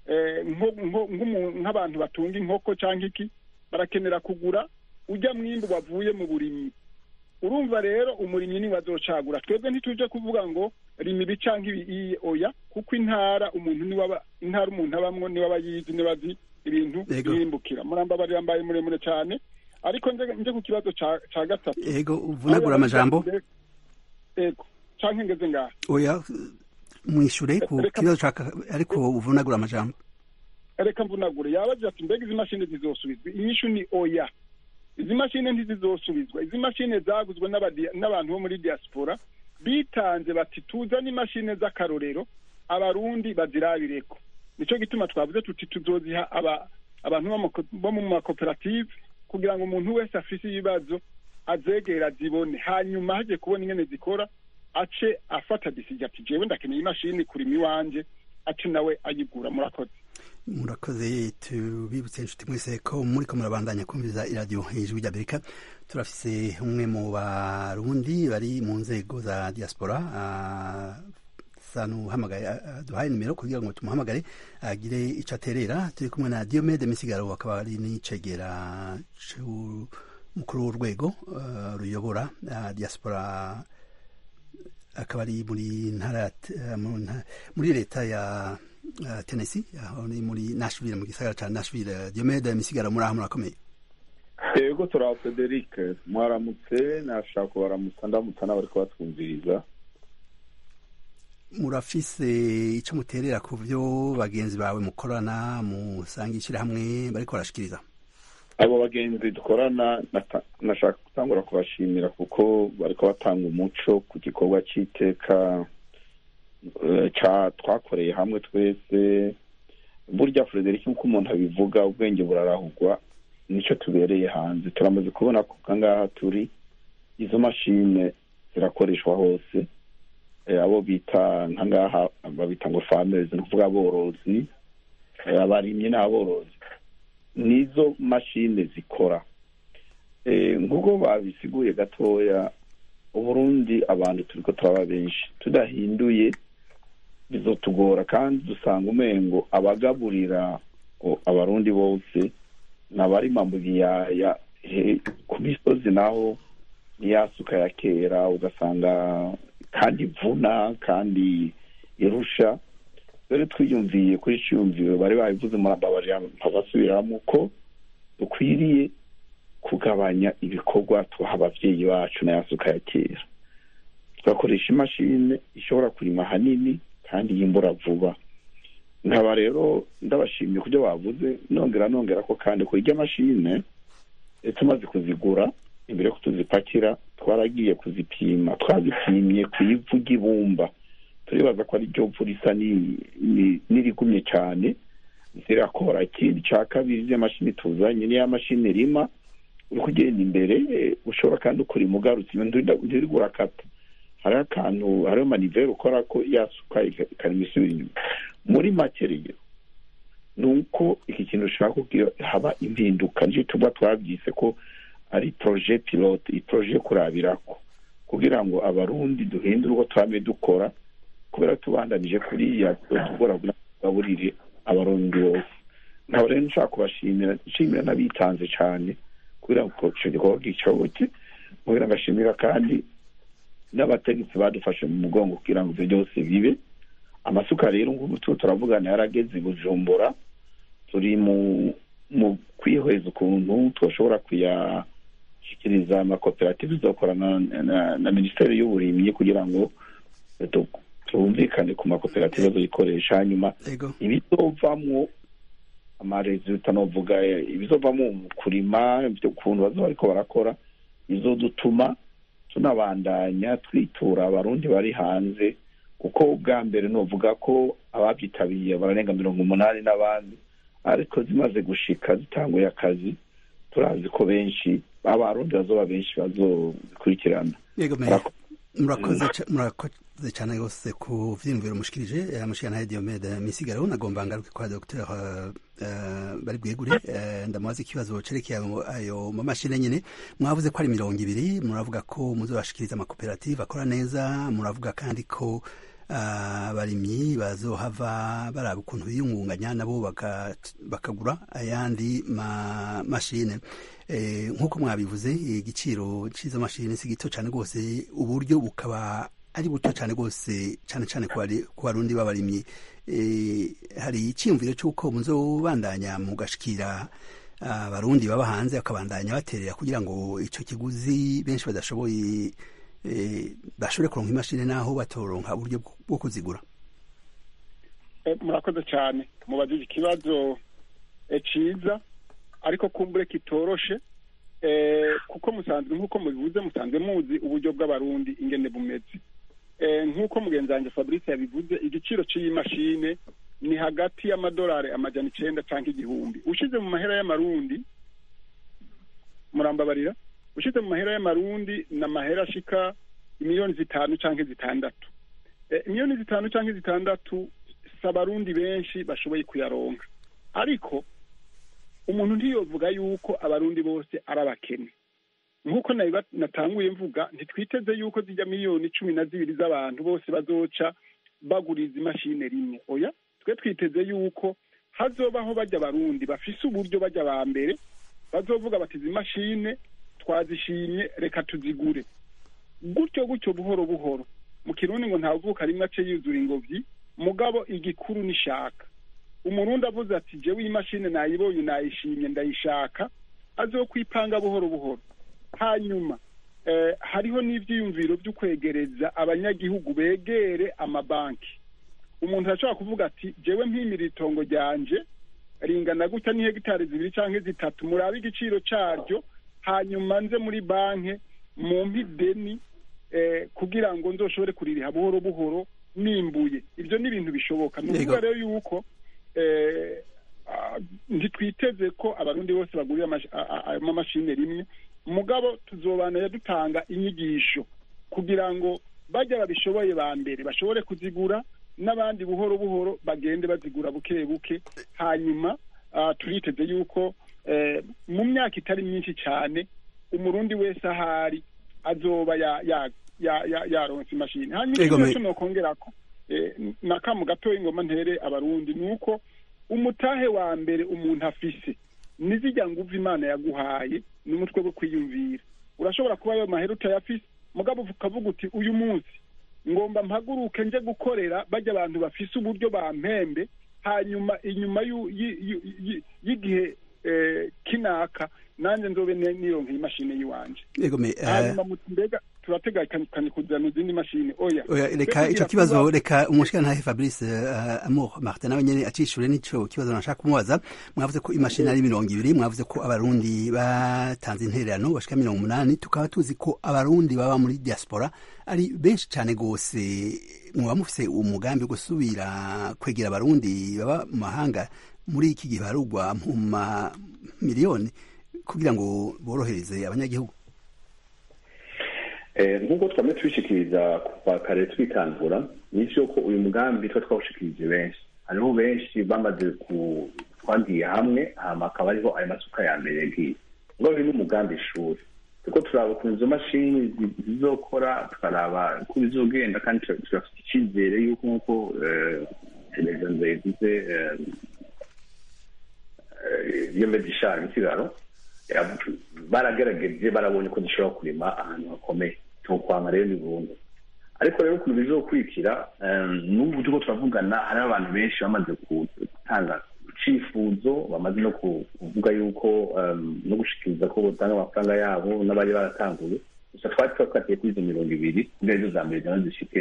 nk'abantu batunga inkoko cyangwa iki barakenera kugura ujya mwimbu wavuye mu burimyi urumva rero umurimyi niwe azocagura twebwe ntituje kuvuga ngo rima ibi cyangwa ibi oya kuko intara umuntu niwe intara umuntu abamwo niwe aba yizi niwe azi ibintu yimbukira murambabarira mbaye muremure cyane ariko nje ku kibazo ca gatatu ego uvunagura amajambo ego canke ngeze ngaha oya mwishure ku kibazo ca ariko uvunagura amajambo reka mvunagure yabaje ati mbega izi mashini zizosubizwa inyishu ni oya izi mashini ntizizosubizwa izi mashini zaguzwe n'abantu bo muri diaspora bitanze bati tuzane imashini z'akarorero abarundi bazirabireko nico gituma twavuze tuti tuzoziha abantu bo mu makoperative kugira ngo umuntu wese afise ibibazo azegera zibone hanyuma haje kubona ingene zikora ace afata decision ati jewe ndakeneye imashini kurima iwanje ace nawe ayigura murakoze murakoze tubibutse inshuti mwese ko muriko murabandanya kumviriza iradiyo ijwi ry'amerika turafise umwe mu barundi bari mu nzego za diaspora sanuhamagaye duhaye nimero kugira ngo tumuhamagare agire ico aterera turi kumwe na diomede misigaro akaba ari n'icegera mukuru w'urwego ruyobora diaspora akaba ari muri ntara muri leta ya Tennessee aho ni muri Nashville mu gisagara ca Nashville Diomede misigaro muri aho murakomeye yego turaho Frederic mwaramutse nashaka kubaramutsa ndamutsa n'abariko batwumviriza murafise ico muterera ku vyo bagenzi bawe mukorana musanga ishirahamwe bariko barashikiriza abo bagenzi dukorana nashaka gutangura kubashimira kuko bariko batanga umuco ku gikorwa c'iteka twakoreye hamwe twese burya frederic nk'uko umuntu abivuga ubwenge burarahugwa nicyo tubereye hanze turamaze kubona ko ngaha turi izo mashine zirakoreshwa hose abo bita nkangaha babita ngo famezi ni ukuvuga aborozi abarimyi n'aborozi nizo mashine zikora nk'uko babisiguye gatoya uburundi abantu turiko turaba benshi tudahinduye bizotugora kandi dusanga umengo abagaburira abarundi bose nabarima mu biyaya ku misozi naho niyasuka ya kera ugasanga kandi ivuna kandi irusha rero twiyumviye kuri ciyumviro bari babivuze murababarira mpabasubiramo ko dukwiriye kugabanya ibikorwa tuha abavyeyi bacu na yasuka ya kera tugakoresha imashini ishobora kurima hanini kandi yimbura vuba nkaba rero ndabashimiye kubyo bavuze nongera nongera ko kandi ku irya mashine tumaze kuzigura imbere yo tuzipakira twaragiye kuzipima twazipimye ku ivu ry'ibumba turibaza ko ari ryo vu risa n'irigumye cyane zirakora ikindi cya kabiri izo mashini tuzanye niya mashini rima uri kugenda imbere ushobora kandi ukurima ugarutse ntiri urakata hariho akantu hariho maniveri ukora ko yasuka ikarima isubira inyuma muri make rero ni uko iki kintu ushaka kugira haba impinduka nicyo tuba twabyise ko ari poroje pilote iyi poroje yo kurabirako kugira ngo abarundi duhindure uko twame dukora kubera tubandanije kuriya tugora kugaburire abarundi bose nkaba rero nshaka kubashimira nshimira n'abitanze cyane kugira ngo icyo gikorwa gicoboke kugira ngo ashimira kandi n'abategetsi badufashe mu mugongo kugira ngo ibyo byose bibe amasuka rero ngubu tuba turavugana yarageze i bujumbura turi mu mu kwihweza ukuntu twashobora kuyashyikiriza amakoperative izakorana na minisiteri y'uburimyi kugira ngo tumvikane ku makoperative azayikoresha hanyuma Ego. ibizovamwo amaresulta novuga eh, ibizovamwo mu kurima ibyo ukuntu bazoba bariko barakora bizodutuma tunabandanya twitura abarundi bari hanze kuko ubwa mbere novuga ko ababyitabiriye bararenga mirongo umunani n'abandi ariko zimaze gushika zitanguye akazi turazi ko benshi abarundi bazoba benshi bazobikurikirana Yego me Murako- murakoze ca- murakoze cyane rwose ku vyiyumviro mushikirije amushikana Diomede Misigaro nagomba ngaruke kwa Dr uh, uh, bari bwegure uh, ndamubaza ikibazo cerekeye ayo- ayo mamashine nyene mwavuze ko ari mirongo ibiri muravuga ko muzobashikiriza amakoperative akora neza muravuga kandi ko abarimyi bazohava baraba ukuntu biyungunganya nabo baka- bakagura ayandi ma mashine Eh, nk'uko mwabivuze igiciro cy'izo mashini si gito cyane rwose uburyo bukaba ari buto cyane rwose cyane cyane ku bari- ku barundi b'abarimyi Eh, hari icyiyumviro cy'uko muzobandanya mugashikira abarundi baba hanze bakabandanya baterera kugira ngo icyo kiguzi benshi badashoboye eh, bashobore kuronka imashini naho batoronka uburyo bwo- bwo kuzigura Eh, murakoze cyane mubajije ikibazo eh, ciza ariko kumbure kitoroshe eh, kuko musanzwe nk'uko mubivuze musanzwe muzi uburyo bw'abarundi ingene bumeze eh, nk'uko mugenzi wanjye fabrice yabivuze igiciro cy'iyi mashine ni hagati y'amadolari amajana icenda canke igihumbi ushize mu mahera y'amarundi murambabarira ushize mu mahera y'amarundi ni amahera ashika imiliyoni zitanu canke zitandatu Eh, imiliyoni zitanu canke zitandatu si abarundi benshi bashoboye kuyaronka ariko umuntu ntiyovuga yuko abarundi bose ari abakene nk'uko nabiba- natanguye mvuga ntitwiteze yuko zijya miliyoni cumi na zibiri z'abantu bose bazoca baguriza imashini rimwe oya twe twiteze yuko hazobaho bajya abarundi bafise uburyo bajya ba mbere bazovuga bati izi mashine twazishimye reka tuzigure gutyo gutyo buhoro buhoro mu kirundi ngo ntavuka rimwe ace yuzura ingobyi mugabo igikuru nishaka umurundi avuze ati jewe iyi mashini nayibonye nayishimye ndayishaka azokwipanga buhoro buhoro hanyuma eh, hariho n'ivyiyumviro vyo kwegereza abanyagihugu begere amabanki umuntu arashobora kuvuga ati jewe mpimira itongo ryanje ringana gutya ni hegitari zibiri canke zitatu murabe igiciro caryo hanyuma nze muri banki mumpe ideni eh, kugira ngo nzoshobore kuririha buhoro buhoro nimbuye ivyo ni ibintu bishoboka ni ukuvuga Yego. rero yuko eh, ah, ntitwiteze ko abarundi bose bagurira amash- a- a- ayo mamashini rimwe mugabo tuzobana dutanga inyigisho kugira ngo bajya babishoboye ba mbere bashobore kuzigura n'abandi buhoro buhoro bagende bazigura buke buke hanyuma ah, turiteze yuko eh, mu myaka itari myinshi cyane umurundi wese ahari azoba ya- ya- ya- ya- yaronse imashini hanyuma Ego, ikindi me- cyo nokongerako eh, nakamu gatoya ingoma ntere abarundi ni uko umutahe wa mbere umuntu afise nizijya nguvu imana yaguhaye ni umutwe wo kwiyumvira urashobora kuba ayo mahera utayafise mugabo ukavuga uti uyu munsi ngomba mpaguruke nje gukorera bajya abantu bafise uburyo bampembe hanyuma inyuma y'u- yi- yi- yi- y'igihe eh, kinaka nanjye nzobe ni- nironkeye imashini y'iwanje Yego me eh, hanyuma muti mbega turategekanye kuzana izindi mashini oya Oya, reka Twebwe ico tugira kibazo kuba- reka umushikana Fabrice uh, Amour Martin nawe nyene acishure nico kibazo nashaka kumubaza mwavuze ko imashini ari mirongo ibiri mwavuze ko abarundi batanze intererano bashika mirongo umunani tukaba tuzi ko abarundi baba muri diaspora ari benshi cane gose mwaba mufise umugambi wo gusubira kwegera abarundi baba mu mahanga muri iki gihe barugwa mu ma miliyoni kugira ngo borohereze abanyagihugu Eh, nk'uko twamye tubishikiriza kuva kare twitangura nivyo ko uyu mugambi twa twawushikirije benshi hariho benshi bamaze ku twagiye hamwe hama akaba ariho ayo masuka ya mbere yagiye ngo biri n'umugambi ishuri kuko turaba ukuntu izo mashini zi- zizokora tukaraba uko bizogenda kandi tura- turafite icyizere yuko nk'uko eh, perezida nzayivuze eh, eh, iyo medishari ikiraro yavu- baragerageje barabonye ko dushobora kurima ahantu hakomeye tukwanga rero ni burundu ariko rero ukuntu bizokurikira eh, n'ubu turiko turavugana hari abantu benshi bamaze ku- gutanga icifuzo bamaze no ku- kuvuga yuko eh, no gushikiriza ko botanga amafaranga yabo n'abari baratanguye gusa twari twakatiye kuri izo mirongo ibiri kugira izo za mbere nazo zishike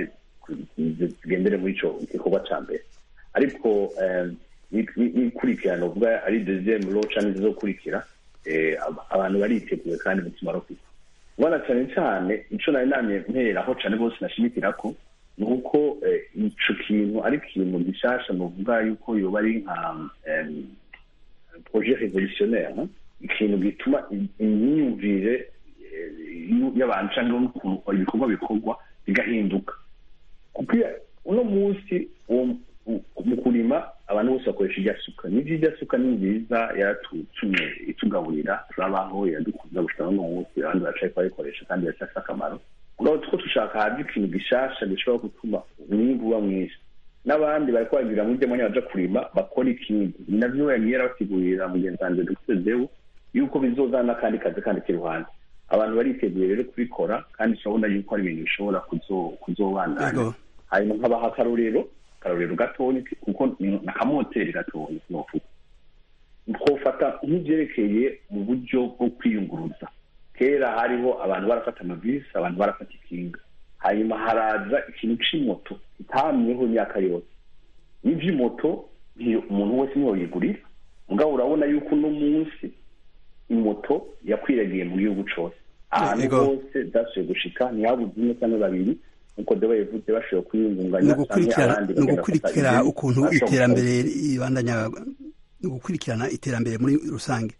zigendere muri ico gikorwa ca mbere ariko eh, ni- ni- n'ikurikirana uvuga ari deuxième law canke zizokurikira eh, ab- abantu bariteguye kandi umutima rufite ubona cyane cyane ico nari namye mperaho cane bose nashimikirako ni uko eh, ico kintu ari ikintu gishasha novuga yuko yoba ari nka em, projet révolutionnaire hein? ikintu gituma i- imyumvire eh, y'u- y'abantu cyangwa n'ukuntu ibikorwa bikorwa bigahinduka kuko iyo- uno munsi uwo- u- mu kurima abantu bose bakoresha irya suka nivyo irya suka ni nziza yaratutumye itugaburira turabaho iradukuza gushika n'uno munsi abandi baracariko barayikoresha kandi biracafise akamaro mugabo two dushaka haje ikintu gishasha gishobora gutuma umwimbu uba mwinshi n'abandi bariko bagira muri demanya baja kurima bakora ikindi ni navyo yagiye yarabasigurira mugenzi wanje dr zewu yuko bizozana n'akandi kazi kandi k'iruhande abantu bariteguye rero kubikora kandi turabona yuko ari ibintu bishobora kuzo- kuzobandanya Yego. hanyuma nkabaha akarorero akarorero gatonya kuko ni akamoteri gatonya novuga twofata nk'ivyerekeye mu buryo bwo kwiyunguruza kera hariho abantu barafata amavisi abantu barafata ikinga hanyuma haraza ikintu c'imoto kitamyeho imyaka yose n'ivy'imoto ntiyo umuntu wese niyo yigurira mugabo urabona yuko uno munsi imoto yakwiragiye mu gihugu cose ahantu Ego. hose zashoboye gushika ntihabuze umwe cyangwa babiri nkuko deba yavuze bashoboye kwiyungunganya ni canke ugukurikirana abandi ni bagenda ugukurikira bafata ukuntu ibindi, bashobora iterambere ibandanya ni ugukurikirana iterambere muri rusange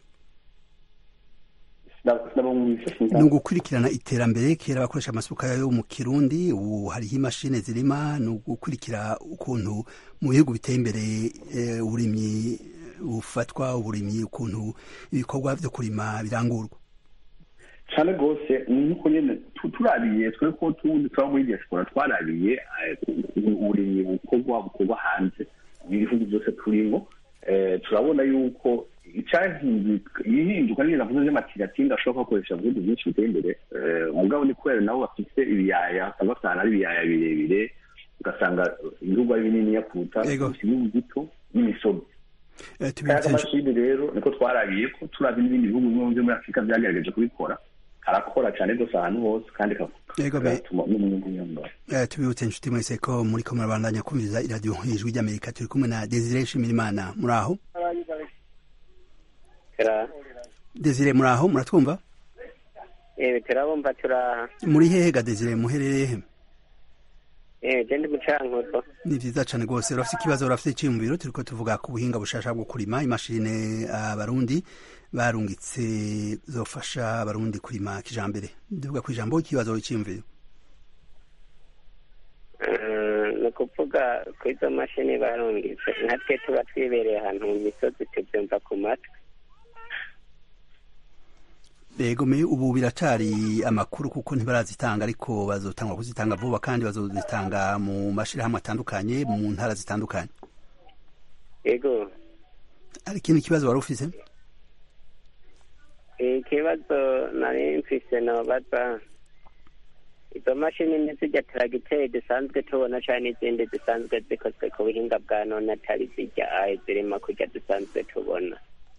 gukora. Sinabumvise, sinzi. ni ugukurikirana iterambere kera bakoresha amasuka yo mu kirundi ubu hariho imashini zirima ni ugukurikira ukuntu mu bihugu biteye imbere eh, uburimyi bufatwa uburimyi ukuntu ibikorwa vyo kurima birangurwa cane rwose ni nkuko nyene tu- turabiye twe ko tundi tuba muri diaspora twarabiye eh, uburimyi bukorwa bukorwa hanze mu bihugu byose turimo eh, turabona yuko icyahinduka ihinduka nyine navuze vy'amatigatinga ashobora kubakoresha mu bihugu byinshi biteye imbere eh, mugabo ni kubera nabo bafise ibiyaya usanga basanga ari ibiyaya birebire ugasanga ibihugu ari bininiya kuruta Ego. ibihugu bito n'imisozi Eh, kaya tubibutse kamashini rero niko twarabiye ko turazi n'ibindi bihugu bimwe byo muri afurika byagerageje kubikora karakora cyane rwose ahantu hose kandi Yego, be- kagatuma n'umwimbu wiyongera Eh, tubibutse inshuti mwese ko muri ko murabandanya kumviriza iradiyo ijwi ry'amerika turi kumwe na desire shimirimana muri aho desire muri aho muratwumva ewe turabumva turaha muri hehe ga desire muherereye he ewe je ndi mucankuzo ni vyiza cane rwose urafise ikibazo urafise iciyumviro turiko tuvuga ku buhinga bushasha bwo kurima imashine abarundi barungitse zofasha abarundi kurima kijambere ndivuga ku ijambo ikibazo iciyumviro Eh, ni ukuvuga ko izo mashini barungitse natwe tuba twibereye ahantu mu misozi tubyumva ku matwi Ego me ubu biracari amakuru kuko ntibarazitanga ariko bazotangwa kuzitanga vuba kandi bazozitanga mu mashirahamwe atandukanye mu ntara zitandukanye yego hari ikindi kibazo wari ufise ikibazo nari mfise nobaza izo mashini ntizirya taragiteri dusanzwe tubona cyane n'izindi zisanzwe zikozwe ku buhinga bwa none atari zirya ayi zirimo kurya dusanzwe tubona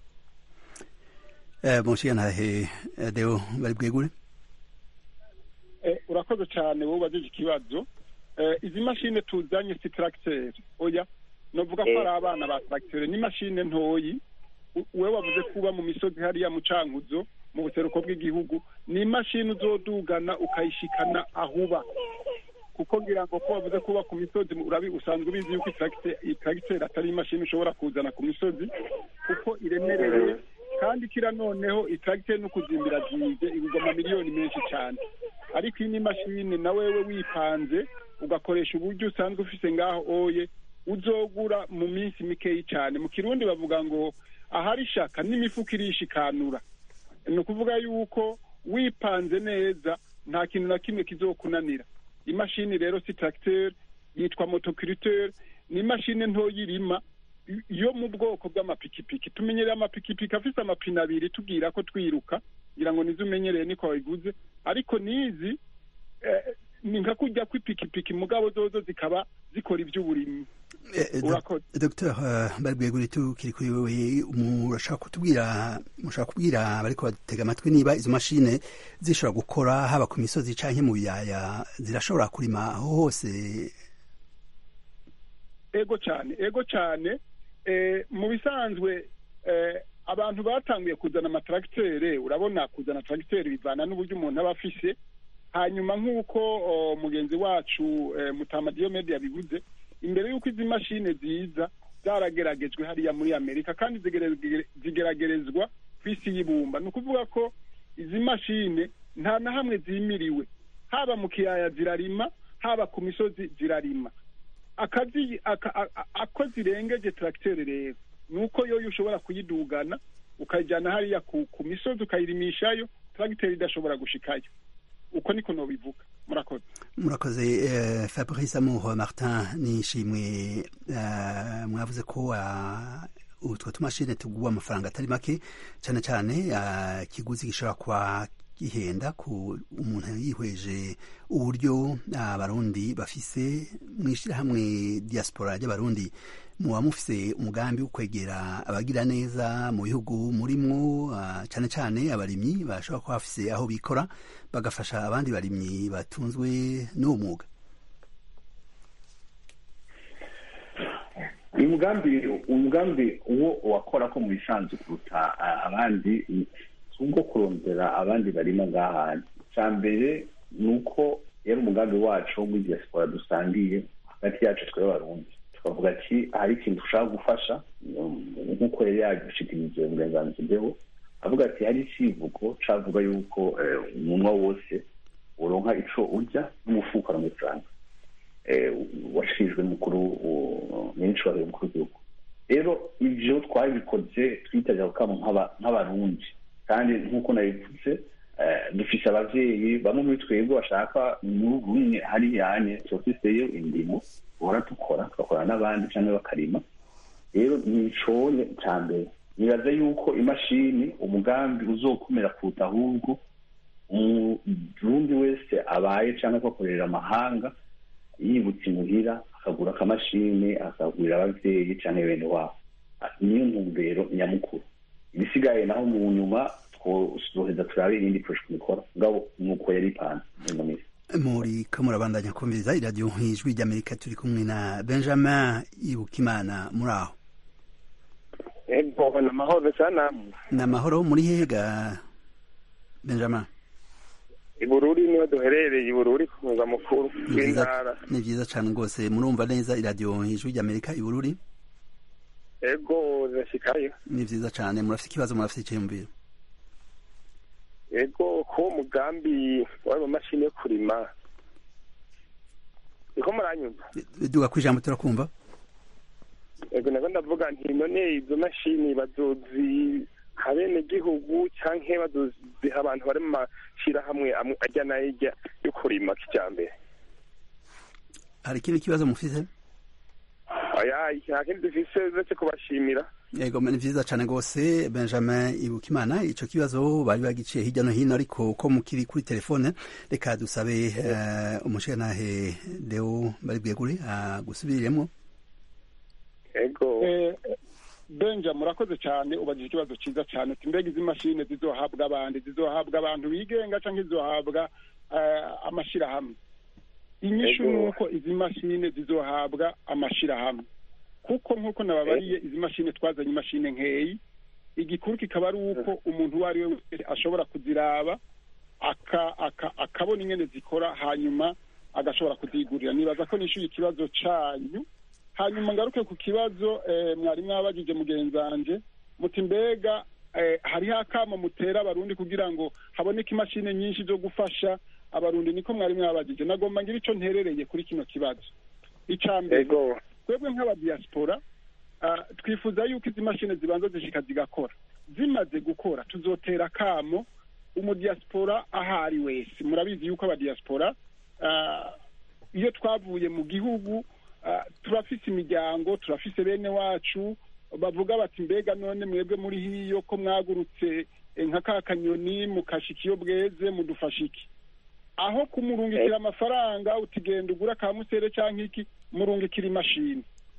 eh munshiyantahe deo bari bwegure Eh, urakoze cyane wowe ubajije ikibazo Eh, izi mashine tuzanye si tracteur oya novuga ko Eh. ari abana ba tracteur ni mashine ntoyi U- wewe wavuze kuba mu misozi hariya mu cankuzo mu buseruko bw'igihugu ni imashini uzodugana ukayishikana ahuba kuko ngira ngo ko wavuze kuba ku misozi urabi usanzwe ubizi yuko itracteur itracteur atari imashini ushobora kuzana ku misozi kuko iremereye kandi kira noneho itracteur no kuzimbira zize igurwa amamiliyoni menshi cyane ariko iyi ni imashini na wewe wipanze ugakoresha uburyo usanzwe ufise ngaho oye uzogura mu minsi mikeyi cyane mu kirundi bavuga ngo ahari ishaka n'imifuka irishikanura ni ukuvuga yuko wipanze neza nta kintu na kimwe kizokunanira imashini rero si tracteur yitwa motoculteur ni imashini ntoya irima yo mu bwoko bw'amapikipiki tumenyereye amapikipiki afise amapine abiri tubwira ko twiruka ngira ngo nizo umenyereye niko wabiguze ariko nizi eh, ni nka kurya kw'ipikipiki mugabo zozo zikaba zikora iby'uburimyi dr barwegure tukiri kuri wewe murashaka kutubwira mushaka kubwira bariko batega amatwi niba izo mashine zishobora gukora haba ku misozi canke mu biyaya zirashobora kurima aho hose ego cyane ego cyane mu bisanzwe abantu batanguye kuzana amatractere urabona kuzana tractere bivana n'uburyo umuntu aba afise hanyuma nk'uko mugenzi wacu mutama diyomede yabivuze imbere y'uko izi mashine ziza zarageragejwe hariya muri amerika kandi zigeragerezwa ku isi y'ibumba ni ukuvuga ko izi mashine nta na hamwe zimiriwe haba mu kiyaya zirarima haba ku misozi zirarima akazi ako zirengeje tracteur rero ni uko yoyo ushobora kuyidugana ukayijyana hariya ku misozi ukayirimishayo tracteur idashobora gushikayo uko niko nobivuga murakoze murakoze uh, fabrice amour martin nishimwe uh, mwavuze ko uh, utwo tumashine tugwa amafaranga atari make cyane cyane kiguzi gishobora kuba gihenda ku umuntu yihweje uburyo abarundi bafise mu ishyirahamwe diaspora ry'abarundi muba mufise umugambi wo kwegera abagira neza mu bihugu murimwo cyane cyane abarimyi bashobora kuba bafise aho bikora bagafasha abandi barimyi batunzwe n'uwo mwuga uyu mugambi umugambi uwo wakora ko mu bisanzwe kuruta abandi ubwo kurondera abandi barimo ngaha icya mbere ni uko yari umugambi wacu wo muri diaspora dusangiye hagati yacu twebwe abarundi tukavuga ati hari ikintu dushaka gufasha nk'uko yari yagushikirije uburenganzira avuga ati hari icivugo cavuga yuko umunwa wose uronka ico urya n'umufuka uramujana washikirijwe n'umukuru nyir'icubahiro umukuru w'igihugu rero ivyo twabikoze twitabira kukamo nk'abarundi kandi nk'uko nabivuze dufise abavyeyi bamwe muri twebwe bashaka muri rumwe hari yanye tufiseyo indimo uhora dukora tugakorana n'abandi canke bakarima rero nicoye ca mbere nibaza yuko imashini umugambi uzokomera kuruta ahubwo umurundi wese abaye canke akorera amahanga yibutse imuhira akagura akamashini akagurira abavyeyi canke bene wabo niyo ntumbero nyamukuru ibisigaye naho mu nyuma twoheza turabe irindi porojekiti dukora ngabo nuko yari ipanze ino minsi muri ko murabandanya kumviriza iradiyo ijwi ry'amerika turi kumwe na benjamin ibukimana muri aho ego ni amahoro sana ni amahoro muri hega benjamin ibururi niho duherereye ibururi ku murwa mukuru w'intara ni byiza cyane rwose murumva neza iradiyo ijwi ry'amerika ibururi ego zirashikayo ni byiza cyane murafite ikibazo murafite icyiyumviro ego ko mugambi wari mashini yo kurima niko muranyumva duga ku ijambo turakumva ego nako ndavuga nti none izo mashini bazozi habene gihugu canke bazoziha abantu bari mu mashirahamwe ajya n'ayijya yo kurima kijambere hari ikindi kibazo mufise oya nta kindi dufise uretse kubashimira yego ni vyiza cane rwose benjamin ibukimana ico kibazo bari bagiciye hirya no hino ariko ko mukiri kuri telefone reka dusabe uh, umushirantahe deo bari bwegure agusubiriremwo ego benja murakoze cyane ubajije ikibazo cyiza cyane uti mbega izi mashine zizohabwa abandi zizohabwa abantu bigenga cyangwa zizohabwa amashirahamwe inyishu ni uko izi mashine zizohabwa amashirahamwe kuko nk'uko nababariye izi mashine twazanye imashine nkeyi igikuru kikaba ari uko umuntu uwo ari we wese ashobora kuziraba akabona ingene zikora hanyuma agashobora kuzigurira nibaza ko nishyuye ikibazo cyanyu hanyuma ngaruke ku kibazo mwari mwabagije mugenzanje muti mbega hariho akamo mutera abarundi kugira ngo haboneke imashini nyinshi zo gufasha abarundi niko mwari mwabagije nagomba ngira icyo nterereye kuri kino kibazo icya mbere twebwe nk'abadiyasipora twifuza yuko izi mashini zibanza zishika zigakora zimaze gukora tuzotera akamo umudiyasipora aho ari wese murabizi yuko abadiyasipora iyo twavuye mu gihugu turafise imiryango turafise bene wacu bavuga bati mbega none mwebwe muri hiyo ko mwagurutse nka ka kanyoni mukashika iyo bweze mudufasha iki aho kumurungikira amafaranga utigenda ugura ka musere cyangwa iki murungikira imashini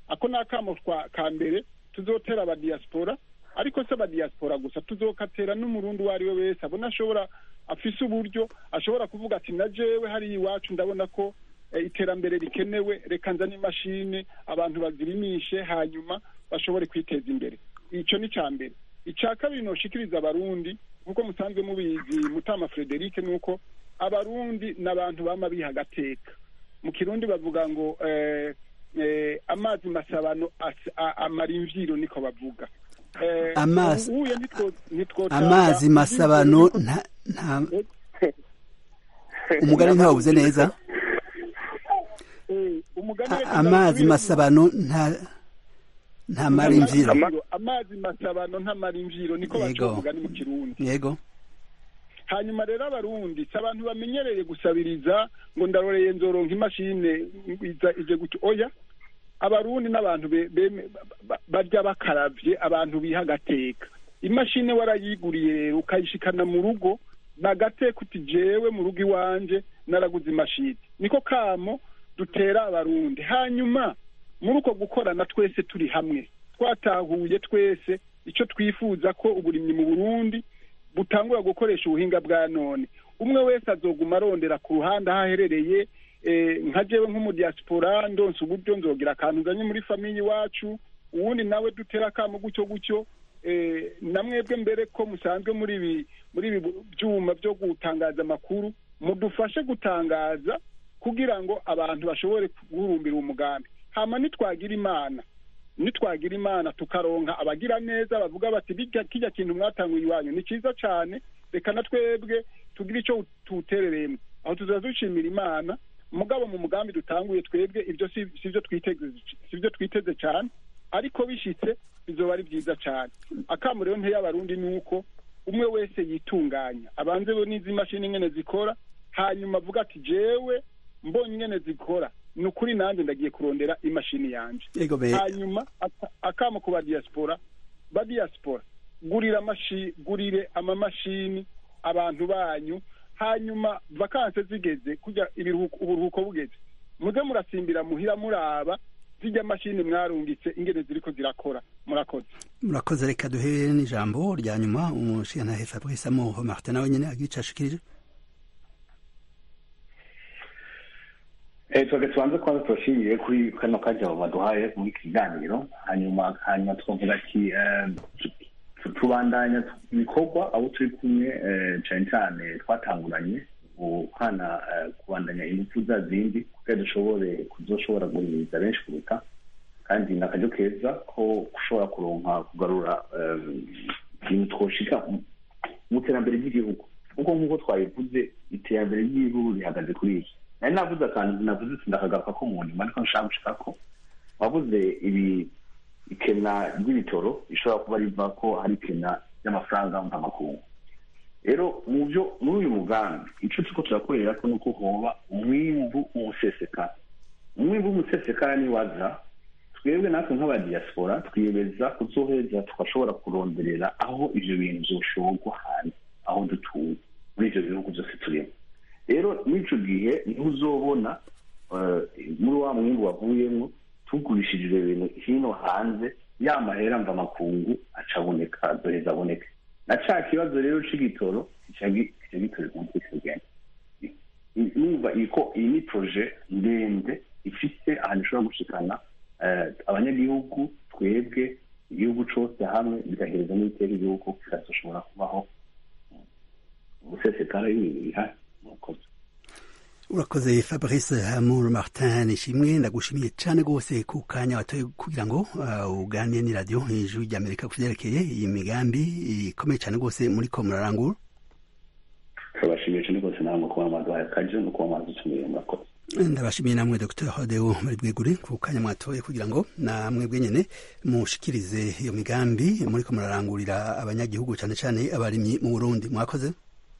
ako ni akamo ka mbere tuzotera abadiyasipora ariko se abadiyasipora gusa tuzokatera n'umurundi uwo ari we wese abona ashobora afise uburyo ashobora kuvuga ati na jewe hariya iwacu ndabona ko iterambere rikenewe reka nzane imashini abantu bazirimishe hanyuma bashobore kwiteza imbere icyo ni icya mbere icya kabiri noshikiriza abarundi nk'uko musanzwe mubizi mutama frederic ni uko abarundi ni abantu bama biha agateka mu kirundi bavuga ngo amazi masabano amara imvyiro niko bavuga amazi masabano nta umugani ntawubuze neza amazi masabano nta ntamara imvyiro amazi masabano ntamara imvyiro niko baca umugani mu kirundi yego hanyuma rero abarundi si abantu bamenyereye gusabiriza ngo ndaroreye nzoronka imashine ije gutyo oya abarundi n'abantu barya bakaravye abantu biha agateka imashini warayiguriye rero ukayishikana mu rugo nagateka uti jewe mu rugo iwanje naraguze imashini niko kamo dutera abarundi hanyuma muri uko gukorana twese turi hamwe twatahuye twese icyo twifuza ko uburimyi mu burundi butangura gukoresha ubuhinga bwa none umwe wese azoguma arondera ku ruhande aho aherereye nka jewe nk'umudiyasipora ndonse uburyo nzogira akantu nzanye muri famiye iwacu uwundi nawe dutera akamo gutyo gutyo na mwebwe mbere ko musanzwe muri ibi muri ibi byuma byo gutangaza amakuru mudufashe gutangaza kugira ngo abantu bashobore guhurumbira umugambi hama nitwagira imana nitwagira imana tukaronka abagira neza bavuga bati bijya kijya kintu mwatanguye iwanyu ni cyiza cyane reka na twebwe tugire icyo tuwuterereyemo aho tuzaza dushimira imana mugabo mu mugambi dutanguye twebwe ibyo si byo twiteze si byo twiteze cyane ariko bishitse bizoba ari byiza cyane akamu rero nteye abarundi ni uko umwe wese yitunganya abanze bo n'izi mashini nyene zikora hanyuma avuga ati jewe mbonye ingene zikora ni ukuri nanjye ndagiye kurondera imashini yanje hanyuma akamo ku badiyasipora badiyasipora gurira amashi gurire amamashini abantu banyu hanyuma vakanse zigeze kujya uburuhuko bugeze muze murasimbira muhira muraba zijya mashini mwarungitse ingene ziriko zirakora murakoze murakoze reka duhere n'ijambo rya nyuma umushingantahe fabrice amoho martin nawe nyene agica ashikirije twebwe tubanze kubanza tubashimiye kuri kano kajya baduhaye muri iki kiganiro hanyuma hanyuma twavuga ati tubandanya ibikorwa abo turi kumwe cyane cyane twatanguranye hana kubandanya ingufu za zindi kugira dushobore kuzoshobora guhimiriza benshi kuruta kandi ni akaryo keza ko ushobora kuronka kugarura ibintu twoshika mu iterambere ry'igihugu kuko nk'uko twabivuze iterambere ry'igihugu rihagaze kuri iki nari navuze akantu navuze sindakagaruka ko mu nyuma ariko nshaka gushika ko wavuze ibi ikena ry'ibitoro bishobora kuba riva ko hari ikena ry'amafaranga mpamakungu rero mu byo muri uyu mugambi icyo turiko turakorera ko nuko hoba umwimbu w'umusesekara umwimbu w'umusesekara niwaza twebwe natwe nk'abadiyasipora twiyemeza kuzoheza tugashobora kuronderera aho ivyo bintu vyoshorwa hanze aho dutuye muri ivyo bihugu vyose turimo rero n'ico gihe niho uzobona muri wa mwimbu wavuyemwo tugurishije ivyo bintu hino hanze ya mahera mva makungu acaboneka azoheza aboneke na ca kibazo rero c'igitoro kica gitorerwa umuti kigenda numva iko iyi ni proje ndende ifise ahantu ishobora gushikana abanyagihugu twebwe igihugu cose hamwe bigahereza n'ibitera igihugu kikazoshobora kubaho umusesekara y'ibintu bihari murakoze urakoze fabrice hamur martin ishimwe ndagushimiye cyane rwose ku kanya watoye kugira ngo uh, uganire ni radiyo ijwi ry'amerika ku vyerekeye iyi migambi ikomeye cyane rwose muri ko murarangura turabashimiye cyane rwose namwe kuba mwaduhaye akaje no kuba mwadutumiye murakoze ndabashimiye namwe dr hodeo muri bwegure ku kanya mwatoye kugira ngo namwe bwenyene mushikirize iyo migambi muri ko murarangurira abanyagihugu cyane cyane abarimyi mu burundi mwakoze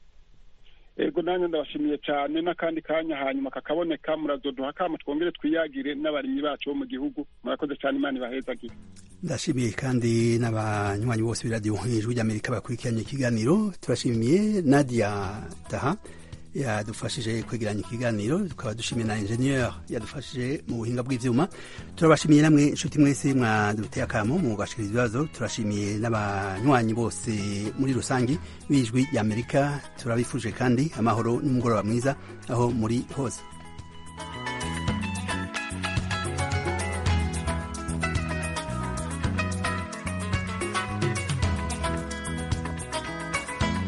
ego nanjye ndabashimiye cyane n'akandi kanya hanyuma kakaboneka murazoduha kama twongere twiyagire n'abarimyi bacu bo mu gihugu murakoze cyane imana ibahezagire ndashimiye kandi n'abanywanyi bose b'iradiyo ijwi ry'amerika bakurikiranye ikiganiro turashimiye nadia taha yadufashije kwegeranya ikiganiro tukaba dushimiye na ingenieur yadufashije mu buhinga bw'ivyuma turabashimiye namwe inshuti mwese mwaduteye akamo mu gashikiriza ibibazo turashimiye n'abanywanyi bose muri rusangi b'ijwi ry'amerika turabifuje kandi amahoro n'umugoroba mwiza aho muri hose